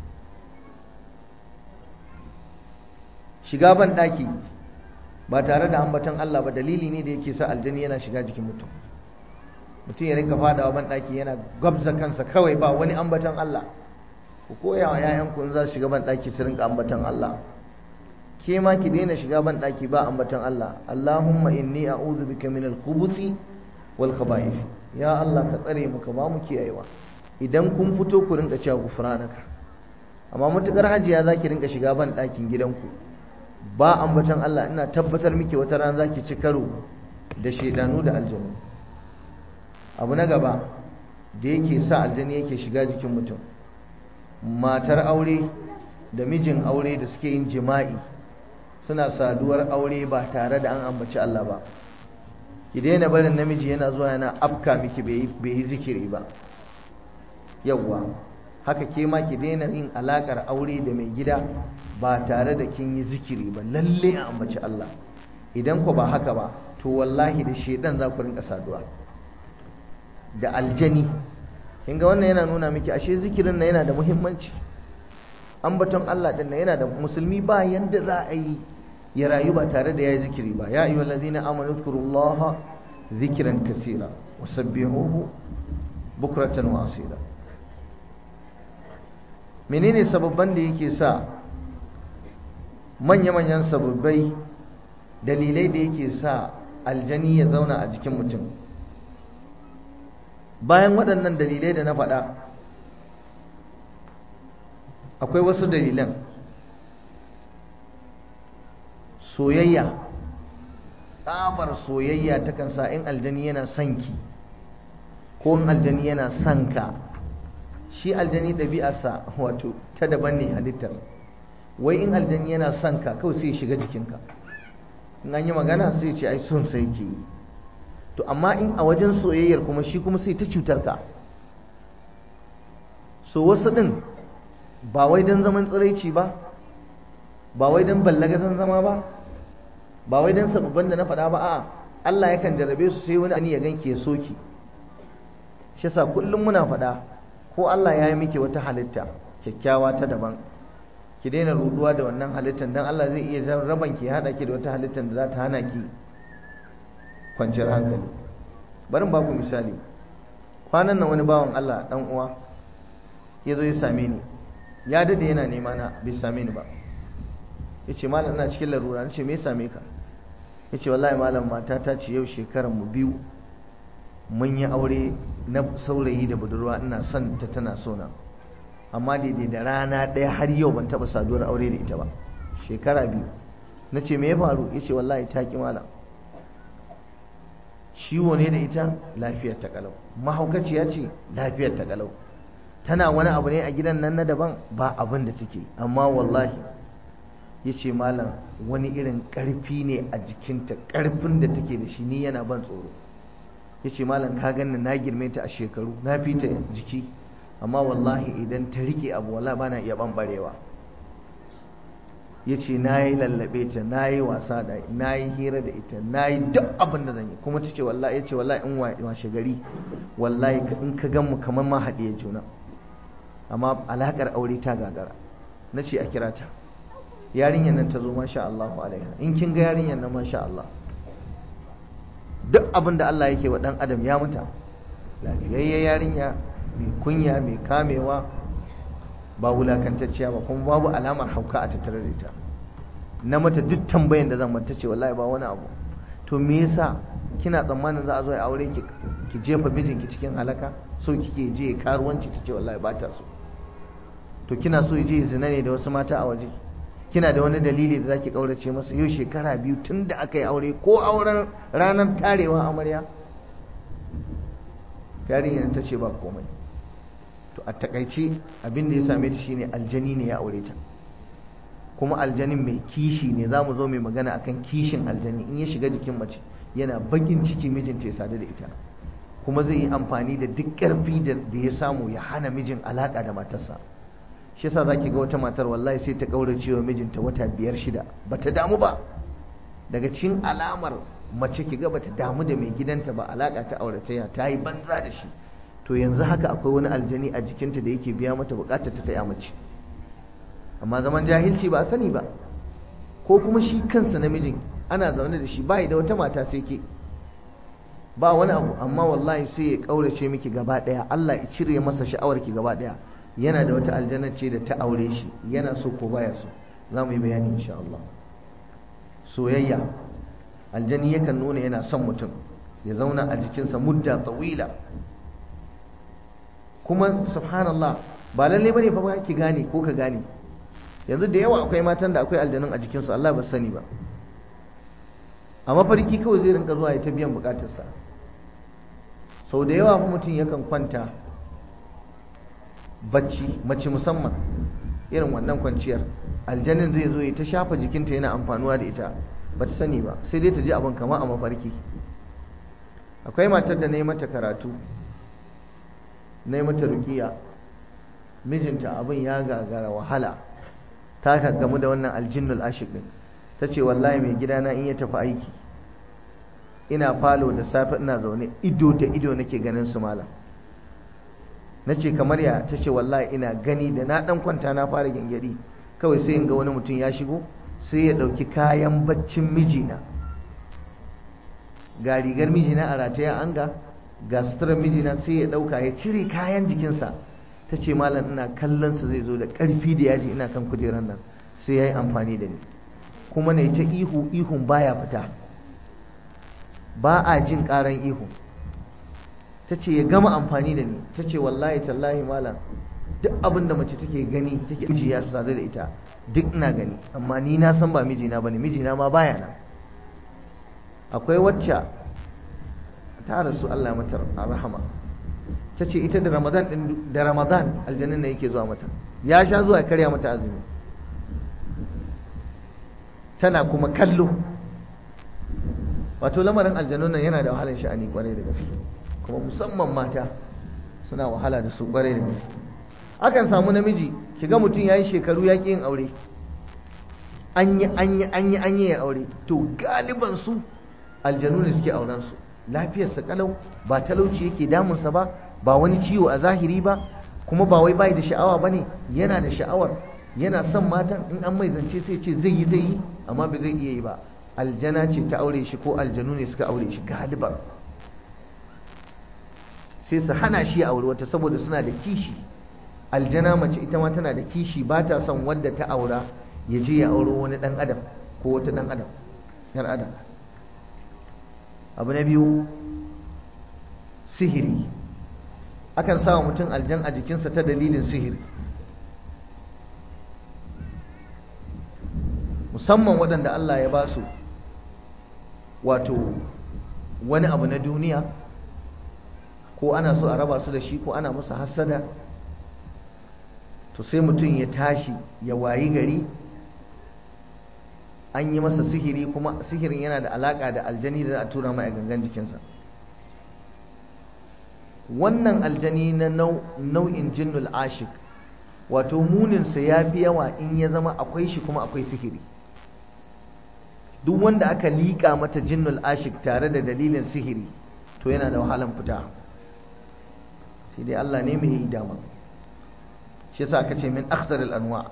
shiga ban ɗaki ba tare da ambaton Allah ba dalili ne da yake sa aljani yana shiga jikin mutum mutum ya rinka fadawa ban ɗaki yana gwabza kansa kawai ba wani ambaton Allah ku koya wa 'ya'yanku in za su shiga ban ɗaki su rinka ambaton Allah ke ma ki daina shiga ban ɗaki ba ambaton Allah Allahumma inni a'udhu bika min al-khubuthi wal khaba'ith ya Allah ka tsare mu ka ba mu kiyayewa idan kun fito ku rinka cewa gufranaka amma mutukar hajiya zaki rinka shiga ban ɗakin gidanku ba ambaton Allah ina tabbatar miki wata rana zaki ci karo da shedanu da aljanu abu na gaba da yake sa aljani yake shiga jikin mutum matar aure da mijin aure da suke yin jima'i suna saduwar aure ba tare da an ambaci Allah ba ki daina barin namiji yana zuwa yana afka miki bai yi zikiri ba yawwa haka ke ma ki daina yin alakar aure da mai gida ba tare da kin yi zikiri ba lalle a ambaci Allah idan ku ba haka ba to wallahi da shedan za ku rinka saduwa da aljani kin ga wannan yana nuna miki ashe zikirin na yana da muhimmanci ambaton Allah din yana da musulmi ba yanda za a yi ya rayu ba tare da yayi zikiri ba ya ayyuhal ladina amanu zkurullaha zikran kaseera wasabbihuhu bukratan wa asila menene sababban da yake sa manya-manyan sababbai dalilai da yake sa aljani ya zauna a jikin mutum bayan waɗannan dalilai da na faɗa akwai wasu dalilan soyayya tsabar soyayya takan sa in aljani yana son ki ko in aljani yana son ka shi aljani ɗabi'arsa wato ta daban ne halittar wai in aljani yana son ka kawai sai shiga jikinka in an yi magana sai ce ai son sai ke yi to amma in a wajen soyayyar kuma shi kuma sai ta cutar ka so wasu ɗin ba wai don zaman tsiraici ba ba wai don ballagazan zama ba ba wai don sababban da na faɗa ba a'a Allah yakan jarabe su sai wani ani ya ganke soki shi yasa kullum muna faɗa ko Allah ya yi miki wata halitta kyakkyawa ta daban ki daina ruduwa da wannan halittar dan Allah zai iya raban ki hada ki da wata halittar da za ta hana ki kwanciyar hankali bari ba ku misali kwanan nan wani bawan Allah dan uwa ya zo ya same ni ya dade yana nema na bai same ni ba ya ce malam ina cikin larura na ce me ya same ka ya ce wallahi malam mata ta ce yau shekaran mu biyu mun yi aure na saurayi da budurwa ina son ta tana so na amma daidai da rana ɗaya har yau ban taɓa saduwar aure da ita ba shekara biyu na ce me ya faru ya ce wallahi ta ƙi malam ciwo ne da ita lafiyar ta kalau mahaukaciya ce lafiyar ta kalau tana wani abu ne a gidan nan na daban ba abin da take amma wallahi ya ce malam wani irin ƙarfi ne a jikinta ƙarfin da take da shi ni yana ban tsoro ya ce malam ka ganni na girme ta a shekaru na fi ta jiki amma wallahi idan ta rike abu wallahi ba na iya ɓamɓarewa ya ce na yi lallabe ta na yi wasa da na yi hira da ita na yi duk abin da zan yi kuma ta ce wallahi ya ce wallahi in washe gari wallahi in ka gan mu kamar ma haɗiye juna amma alaƙar aure ta gagara na ce a kira ta yarinyar nan ta zo masha Allah alaiha in kin ga yarinyar nan masha Allah duk abin da Allah yake wa ɗan adam ya mata lafiyayya yarinya mai kunya mai kamewa ba wulakantacciya ba kuma babu alamar hauka a tattare da ita na mata duk tambayan da zan mata ce wallahi ba wani abu to me yasa kina tsammanin za a zo ya aure ki ki jefa mijinki cikin halaka so kike je karuwanci ta ce wallahi ba ta so to kina so je zina ne da wasu mata a waje kina da wani dalili da zaki kaurace masa yau shekara biyu tun da aka yi aure ko auren ranar tarewa amarya yarinyar ta ce ba komai to a takaice abin da ya same ta shine aljani ne ya aure ta kuma aljanin mai kishi ne za mu zo mai magana akan kishin aljani in ya shiga jikin mace yana bakin ciki mijinta ya sadu da ita kuma zai yi amfani da duk ƙarfi da ya samu ya hana mijin alaƙa da matarsa shi yasa zaki ga wata matar wallahi sai ta kaurace wa mijinta wata biyar shida bata damu ba daga cikin alamar mace ki ga bata damu da mai gidanta ba alaƙa ta auratayya ta yi banza da shi to yanzu haka akwai wani aljani a jikinta da yake biya mata bukatar ta ya mace amma zaman jahilci ba a sani ba ko kuma shi kansa namijin ana zaune da shi bai da wata mata sai ke ba wani abu amma wallahi sai ya kaurace miki gaba daya Allah ya cire masa sha'awar ki gaba daya yana da wata aljanna ce da ta aure shi yana so ko baya so za mu yi bayani insha Allah soyayya aljani yakan nuna yana son mutum ya zauna a jikinsa mudda tsawila kuma subhanallah ba lalle bane fa ba ki gane ko ka gane yanzu da yawa akwai matan da akwai aljanun a jikinsu Allah ba sani ba a mafarki kawai zai rinka zuwa ya ta biyan bukatarsa sau da yawa fa mutum yakan kwanta bacci mace musamman irin wannan kwanciyar aljanin zai zo ya ta shafa jikinta yana amfanuwa da ita ba ta sani ba sai dai ta ji abin kama a mafarki akwai matar da na yi mata karatu na yi mata rukiya mijinta abin ya gagara wahala ta gamu da wannan aljinnul ashik din ta ce wallahi mai gidana in ya tafi aiki ina falo da safe ina zaune ido da ido nake ganin su malam na ce kamar ya ta ce wallahi ina gani da na dan kwanta na fara gyangyaɗi kawai sai in ga wani mutum ya shigo sai ya ɗauki kayan baccin mijina ga rigar mijina a rataye an ga ga suturar mijina sai ya ɗauka ya cire kayan jikinsa ta ce malam ina kallon sa zai zo da ƙarfi da yaji ina kan kujerar nan sai ya yi amfani da ni kuma na ta ihu ihun baya fita ba a jin ƙaran ihu ta ce ya gama amfani da ni ta ce wallahi tallahi malam duk abin da mace take gani take miji ya sadu da ita duk ina gani amma ni na san ba mijina bane mijina ma baya nan akwai wacce ta rasu Allah mata rahama ta ce ita da ramadan din da ramadan aljannin ne yake zuwa mata ya sha zuwa karya mata azumi tana kuma kallo wato lamarin aljannun nan yana da wahalar sha'ani kwarai da gaske kuma musamman mata suna wahala da su kwarai da gaske akan samu namiji kiga mutum yayi shekaru ya yin aure an yi an yi an yi an yi aure to galiban su aljanu ne suke auren su lafiyarsa kalau ba talauci yake damunsa ba ba wani ciwo a zahiri ba kuma ba wai bai da sha'awa bane yana da sha'awar yana son matan in an mai zance sai ce zai yi zai yi amma ba zai iya yi ba aljana ce ta aure shi ko aljanu ne suka aure shi galiban sai su hana shi aure wata saboda suna da kishi aljana mace ita ma tana da kishi ba ta son wadda ta aura ya je ya auro wani dan adam ko wata dan adam yar adam abu na biyu sihiri akan sa mutum aljan a jikinsa ta dalilin sihiri musamman waɗanda Allah ya ba su wato wani abu na duniya ko ana so a raba su da shi ko ana musu hassada to sai mutum ya tashi ya wayi gari an yi masa sihiri kuma sihirin yana da alaka da aljani da za a tura mai a gangan jikinsa wannan aljani na nau'in jinnul ashik wato muninsa ya fi yawa in ya zama akwai shi kuma akwai sihiri duk wanda aka liƙa mata jinnul ashik tare da dalilin sihiri to yana da wahalan fita sai dai Allah ne mai yi dama shi yasa aka ce min akhtaril anwa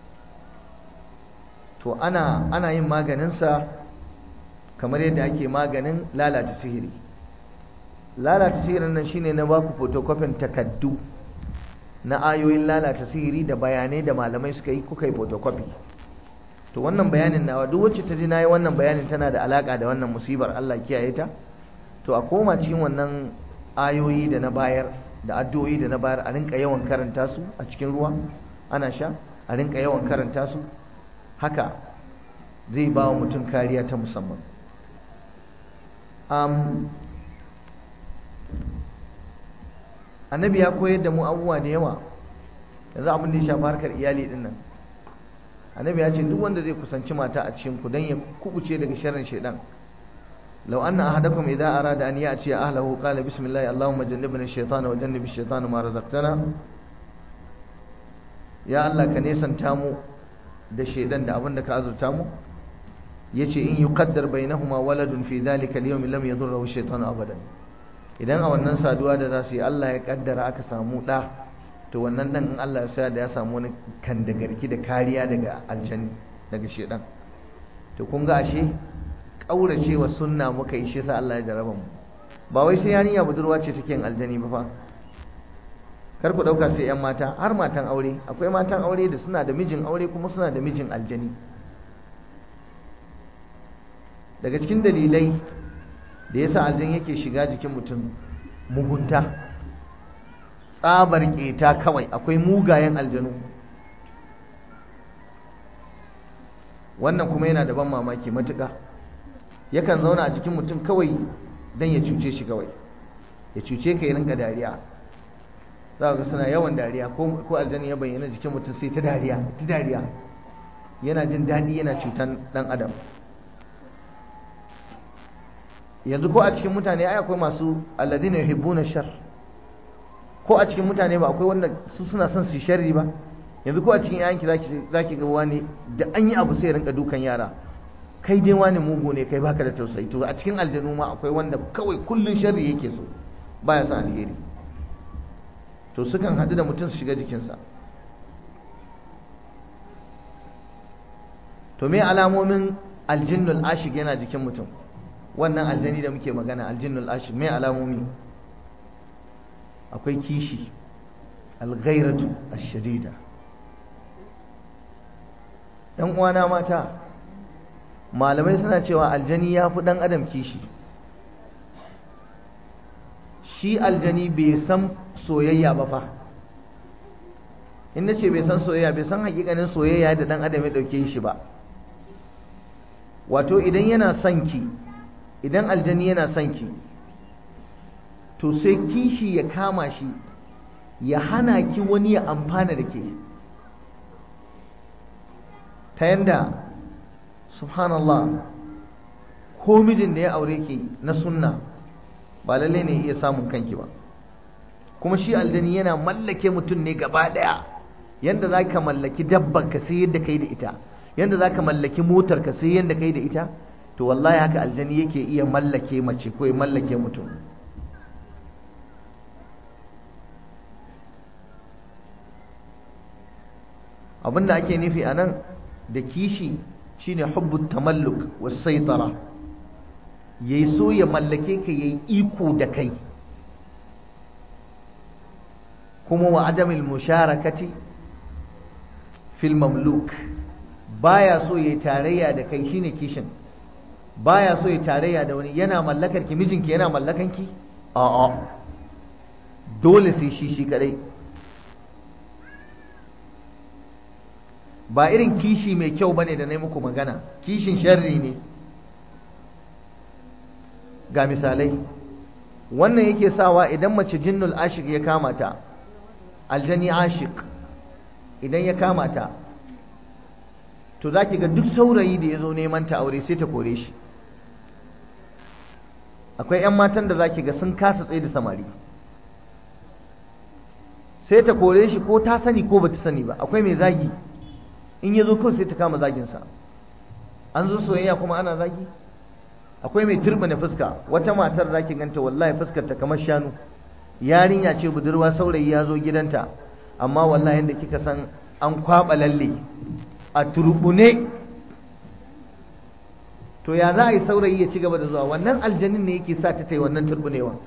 to ana ana yin maganinsa kamar yadda ake maganin lalata sihiri lalata sihirin nan shine na baku photocopy takaddu na ayoyin lalata sihiri da bayanai da malamai suka yi kuka yi photocopy to wannan bayanin nawa duk wacce ta ji nayi wannan bayanin tana da alaka da wannan musibar Allah kiyaye ta to a koma cikin wannan ayoyi da na bayar da addu'o'i da na bayar a rinka yawan karanta su a cikin ruwa ana sha a rinka yawan karanta su haka zai ba wa mutum kariya ta musamman um, annabi ya koyar da mu abubuwa da yawa yanzu abin da ya shafi harkar iyali din nan annabi ya ce duk wanda zai kusanci mata a cikin ku dan ya kubuce daga sharrin shaidan law anna ahadakum idza arada an ya'ti ahlihi qala bismillah allahumma jannibna ash-shaytana wa jannib ash-shaytana ma razaqtana ya allah ka nesanta mu da shaidan da abin da ka azurta mu yace in yuqaddar bainahuma waladun fi dhalika al-yawm lam yadurru ash-shaytanu abadan idan a wannan saduwa da za su yi Allah ya kaddara aka samu ɗa to wannan ɗan in Allah ya sa da ya samu wani kandagarki da kariya daga aljani daga shedan to kun ga ashe kauracewa sunna muka yi shi sa Allah ya jaraba mu ba wai sai yarinya budurwa ce take yin aljani ba fa kar ku dauka sai yan mata har matan aure akwai matan aure da suna da mijin aure kuma suna da mijin aljani daga cikin dalilai da yasa aljan yake shiga jikin mutum mugunta tsabar keta kawai akwai mugayen aljanu wannan kuma yana da ban mamaki matuƙa yakan zauna a jikin mutum kawai don ya cuce shi kawai ya cuce ka yi rinka dariya za ga suna yawan dariya ko aljani ya bayyana jikin mutum sai ta dariya ta dariya yana jin daɗi yana cutan ɗan adam yanzu ko a cikin mutane ai akwai masu alladina yuhibbuna shar ko a cikin mutane ba akwai wanda su suna son su sharri ba yanzu ko a cikin yayanki zaki zaki ga wani da an yi abu sai rinka dukan yara kai dai wani mugu ne kai baka da tausayi to a cikin aljanu ma akwai wanda kawai kullun sharri yake so baya son alheri to sukan haɗu da mutum su shiga jikinsa to me alamomin aljinnul ashik yana jikin mutum wannan aljani da muke magana aljinnul ashik mai alamomi akwai kishi alghairatu ashadida ɗan uwana mata malamai suna cewa aljani ya fi ɗan adam kishi shi aljani bai san soyayya ba fa in ce bai san soyayya bai san hakikanin soyayya da ɗan adam ya ɗauke shi ba wato idan yana son ki idan aljani yana son ki to sai kishi ya kama shi ya hana ki wani ya amfana da ke ta yanda subhanallah ko mijin da ya aure ki na sunna ba lalle ne iya samun kanki ba kuma shi aljani yana mallake mutum ne gaba daya yanda za ka mallaki dabban ka sai yadda kai da ita yanda za ka mallaki motar ka sai yadda kai da ita to wallahi haka aljani yake iya mallake mace ko ya mallake mutum abinda ake nufi a nan da kishi shine hubbu tamalluk was saitara yayi so ya mallake ka yayi iko da kai kuma wa adamil musharakati fil mamluk baya so yayi tarayya da kai shine kishin baya so ya tarayya da wani yana mallakar ki mijinki yana mallakan ki a'a dole sai shi shi kadai ba irin kishi mai kyau bane da na muku magana kishin sharri ne ga misalai wannan yake sawa idan mace jinnul ashik ya kama ta aljani ashik idan ya kama ta to za ki ga duk saurayi da ya zo neman ta aure sai ta kore shi akwai 'yan matan da za ki ga sun kasa tsaye da samari sai ta kore shi ko ta sani ko ba ta sani ba akwai mai zagi in ya zo kawai sai ta kama zaginsa an zo soyayya kuma ana zagi akwai mai turbina fuska wata matar za ki ganta wallahi fuskar ta kamar shanu yarinya ce budurwa saurayi ya zo gidanta amma wallahi yadda kika san an kwaba lalle a turbune to ya za a yi saurayi ya ci gaba da zuwa wannan aljanin ne yake sa ta ta yi wannan turbunewa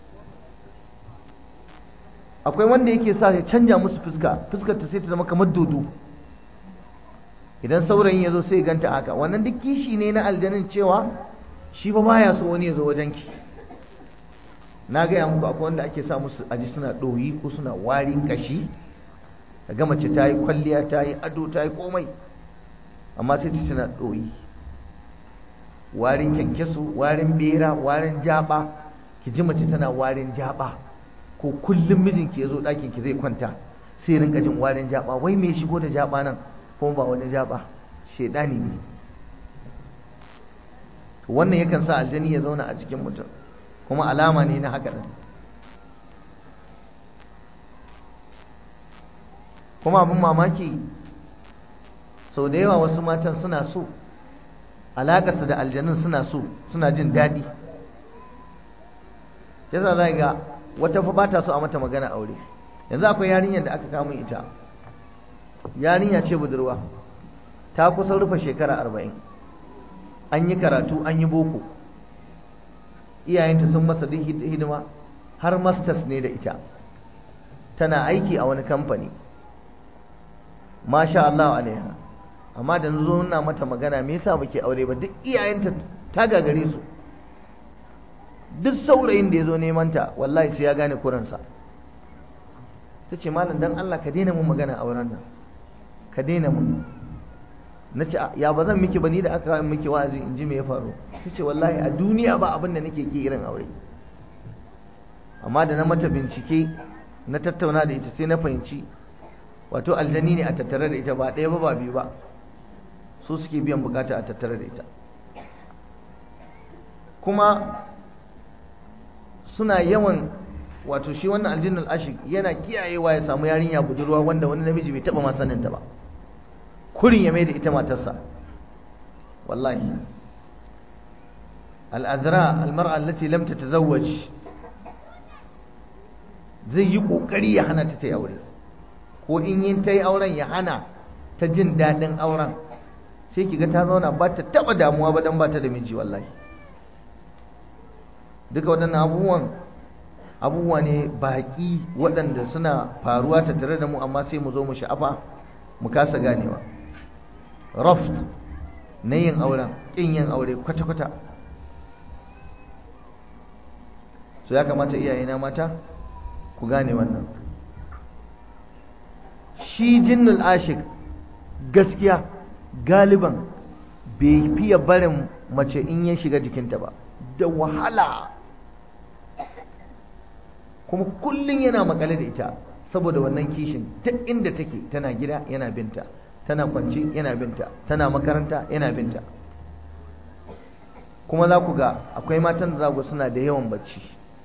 akwai wanda yake sa ya canja musu fuska fuskar ta sai ta zama kamar dodo idan saurayin ya zo sai ganta haka wannan duk kishi ne na aljanin cewa shi ba baya so wani ya zo wajenki na gaya muku akwai wanda ake sa musu aji suna ɗoyi ko suna warin kashi ga mace ta yi kwalliya ta yi ado ta yi komai amma sai ta tana ɗoyi warin kyankyaso warin bera warin jaba ki ji mace tana warin jaba ko kullum mijinki ya zo ɗakin ki zai kwanta sai rinka jin warin jaba wai me shigo da jaba nan kuma ba wani jaba shedani ne wannan yakan sa aljani ya zauna a cikin mutum kuma alama ne na haka ɗin kuma abin mamaki sau da yawa wasu matan suna so alaƙarsa da aljanun suna so suna jin daɗi yasa za ga wata fa ba ta so a mata magana aure yanzu akwai yarinyar da aka kamun ita yarinya ce budurwa ta kusan rufe shekara arba'in an yi karatu an yi boko iyayenta sun masa duk hidima har masters ne da ita tana aiki a wani kamfani masha Allah alaiha amma da zo nuna mata magana me yasa muke aure ba duk iyayenta ta gagare su duk saurayin da ya zo neman ta wallahi sai ya gane kuransa ta ce malam dan Allah ka daina mun magana auren nan ka daina mun na ce ya ba zan miki ba ni da aka miki wa'azi in ji me ya faru ta ce wallahi a duniya ba abin da nake ki irin aure amma da na mata bincike na tattauna da ita sai na fahimci wato aljani ne a tattare da ita ba ɗaya ba ba biyu ba su suke biyan bukata a tattare da ita kuma suna yawan wato shi wannan aljinnul ashik yana kiyayewa ya samu yarinya budurwa wanda wani namiji bai taba ma saninta ba kurin ya mai da ita matarsa wallahi al'adra almar'a allati lam tatazawwaj zai yi kokari ya hana ta ta yi aure ko in yin ta yi auren ya hana ta jin daɗin auren sai kiga ta zauna ba ta taɓa damuwa ba don ba ta da miji wallahi duka waɗannan abubuwan abubuwa ne baƙi waɗanda suna faruwa ta tare da mu amma sai mu zo mu sha'afa mu kasa ganewa raft na yin auren ƙin yin aure kwata-kwata so ya kamata iyayena mata ku gane wannan shi jinnul ashik gaskiya galiban bai fiye barin mace in ya shiga jikinta ba da wahala kuma kullum yana makale da ita saboda wannan kishin duk inda take tana gida yana binta tana kwance yana binta tana makaranta yana binta kuma za ku ga akwai matan da zagu suna da yawan bacci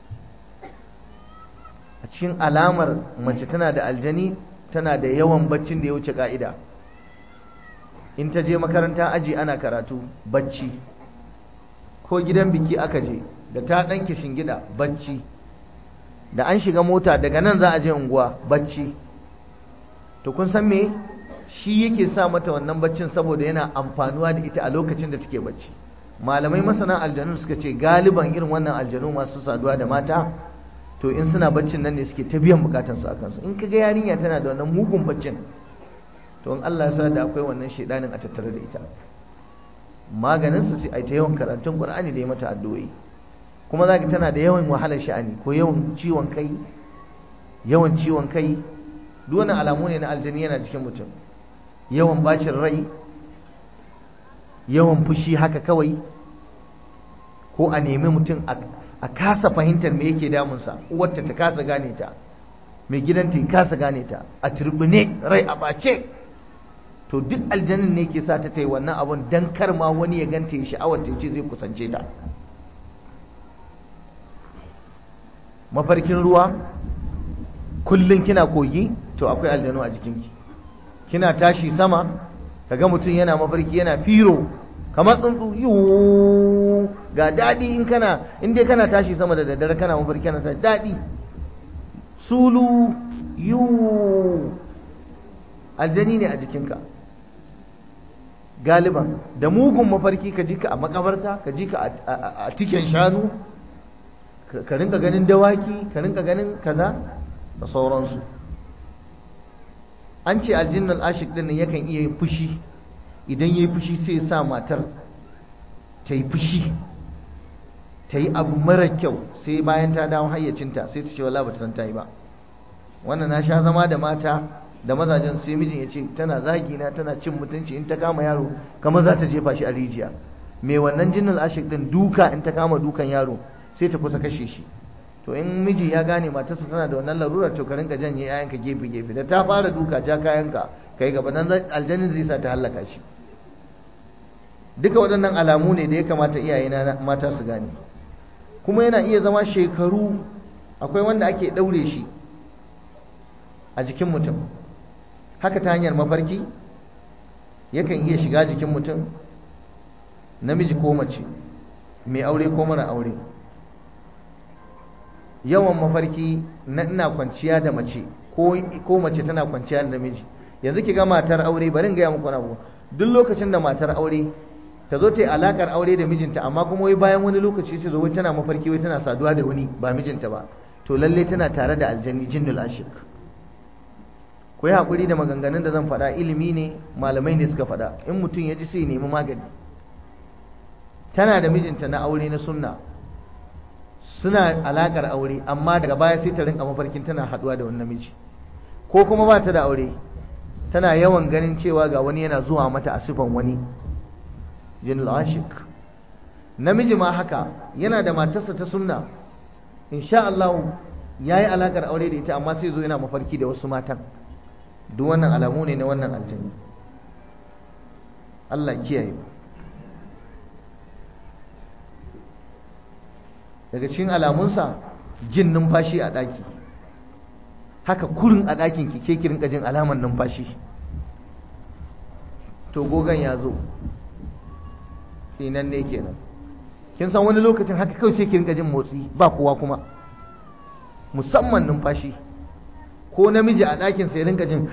a cikin alamar mace tana da aljani tana da yawan baccin da ya wuce ka'ida in ta je makaranta aji ana karatu bacci ko gidan biki aka je da ta ɗanke shingida bacci da an shiga mota daga nan za a je unguwa bacci to kun san me shi yake sa mata wannan baccin saboda yana amfanuwa da ita a lokacin da take bacci malamai masana aljanu suka ce galiban irin wannan aljanu masu saduwa da mata to in suna baccin nan ne suke ta biyan bukatansu a kansu in kaga yarinya tana da wannan mugun baccin to in Allah ya sa da akwai wannan shedanin a tattare da ita maganin su sai ai ta yawan karatun Qur'ani da ya mata addu'o'i kuma zaka tana da yawan wahalar sha'ani ko yawan ciwon kai yawan ciwon kai duk wannan alamu ne na aljani yana cikin mutum yawan bacin rai yawan fushi haka kawai ko a nemi mutum a kasa fahimtar me yake damunsa uwarta ta kasa gane ta mai gidanta ya kasa gane ta a turbine rai a bace to duk aljanin ne ke sa ta ta yi wannan abun don kar ma wani ya ganta ya sha'awar ta ce zai kusance ta mafarkin ruwa kullum kina kogi to akwai aljanu a jikinki kina tashi sama kaga mutum yana mafarki yana firo kamar tsuntsu yiwu ga daɗi in kana in dai kana tashi sama da daddare kana mafarki kana tashi daɗi sulu yiwu aljani ne a jikinka galiban da mugun mafarki ka ji ka a makabarta ka ji ka a tiken shanu ka rinka ganin dawaki ka rinka ganin kaza da sauransu an ce aljinnal ashik din yakan iya yin fushi idan ya yi fushi sai ya sa matar ta yi fushi ta yi abu mara kyau sai bayan ta dawo hayyacinta sai ta ce wala ba ta san ta yi ba wannan na sha zama da mata da mazajen sai mijin ya ce tana zagi na tana cin mutunci in ta kama yaro kamar za ta jefa shi a rijiya mai wannan jinnal ashik din duka in ta kama dukan yaro sai ta kusa kashe shi to in miji ya gane matarsa tana da wannan larurar to ka rinka janye yayanka gefe gefe da ta fara duka ja kayanka kai gaba nan aljanin zai sa ta hallaka shi duka waɗannan alamu ne da ya kamata iyaye na mata su gane kuma yana iya zama shekaru akwai wanda ake ɗaure shi a jikin mutum haka ta hanyar mafarki yakan iya shiga jikin mutum namiji ko mace mai aure ko mara aure yawan mafarki na ina kwanciya da mace ko mace tana kwanciya da namiji yanzu ki ga matar aure bari in gaya muku na duk lokacin da matar aure ta zo ta yi alakar aure da mijinta amma kuma wai bayan wani lokaci sai zo wai tana mafarki wai tana saduwa da wani ba mijinta ba to lalle tana tare da aljanni jinnul ashik ku yi haƙuri da maganganun da zan faɗa ilimi ne malamai ne suka faɗa in mutum ya ji sai nemi magani tana da mijinta na aure na sunna suna alakar aure amma daga baya sai ta rinka mafarkin tana haɗuwa da wani namiji ko kuma ba ta da aure tana yawan ganin cewa ga wani yana zuwa mata a sifan wani jinul ashik namiji ma haka yana da matarsa ta sunna insha Allah yayi alakar aure da ita amma sai zo yana mafarki da wasu matan duk wannan alamu ne na wannan aljanni Allah kiyaye daga cikin alamunsa jin numfashi a ɗaki haka kurin a ɗakin ki ke kirin jin alaman numfashi to gogon ya zo nan ne kenan kin san wani lokacin haka kawai sai ki rinka jin motsi ba kowa kuma musamman numfashi ko namiji a ɗakin sai rinka jin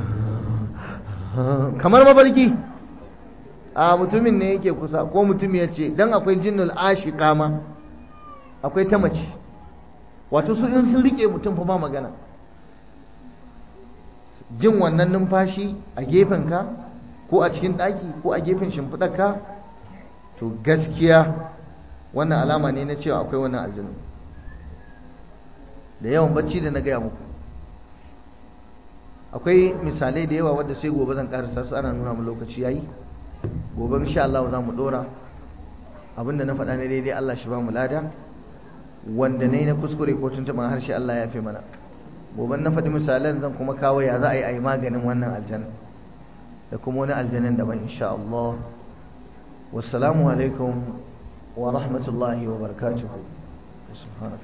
kamar mabarki a mutumin ne yake kusa ko mutum ya ce don akwai jinnul ashika ma akwai ta mace wato su in sun rike mutum fa ba magana jin wannan numfashi a gefenka ko a cikin ɗaki ko a gefen shimfiɗarka to gaskiya wannan alama ne na cewa akwai wannan aljanu da yawan bacci da na gaya muku akwai misalai da yawa wadda sai gobe zan karasa su ana nuna mu lokaci yayi gobe insha Allah za mu dora abinda na faɗa ne daidai Allah shi ba mu lada wanda ne na kuskure ko tuntuɓin harshe Allah ya fi mana gobe na faɗi misalan zan kuma kawo ya za a yi a yi maganin wannan aljanna da kuma wani aljanin daban insha Allah wassalamu alaikum wa rahmatullahi wa barakatuhu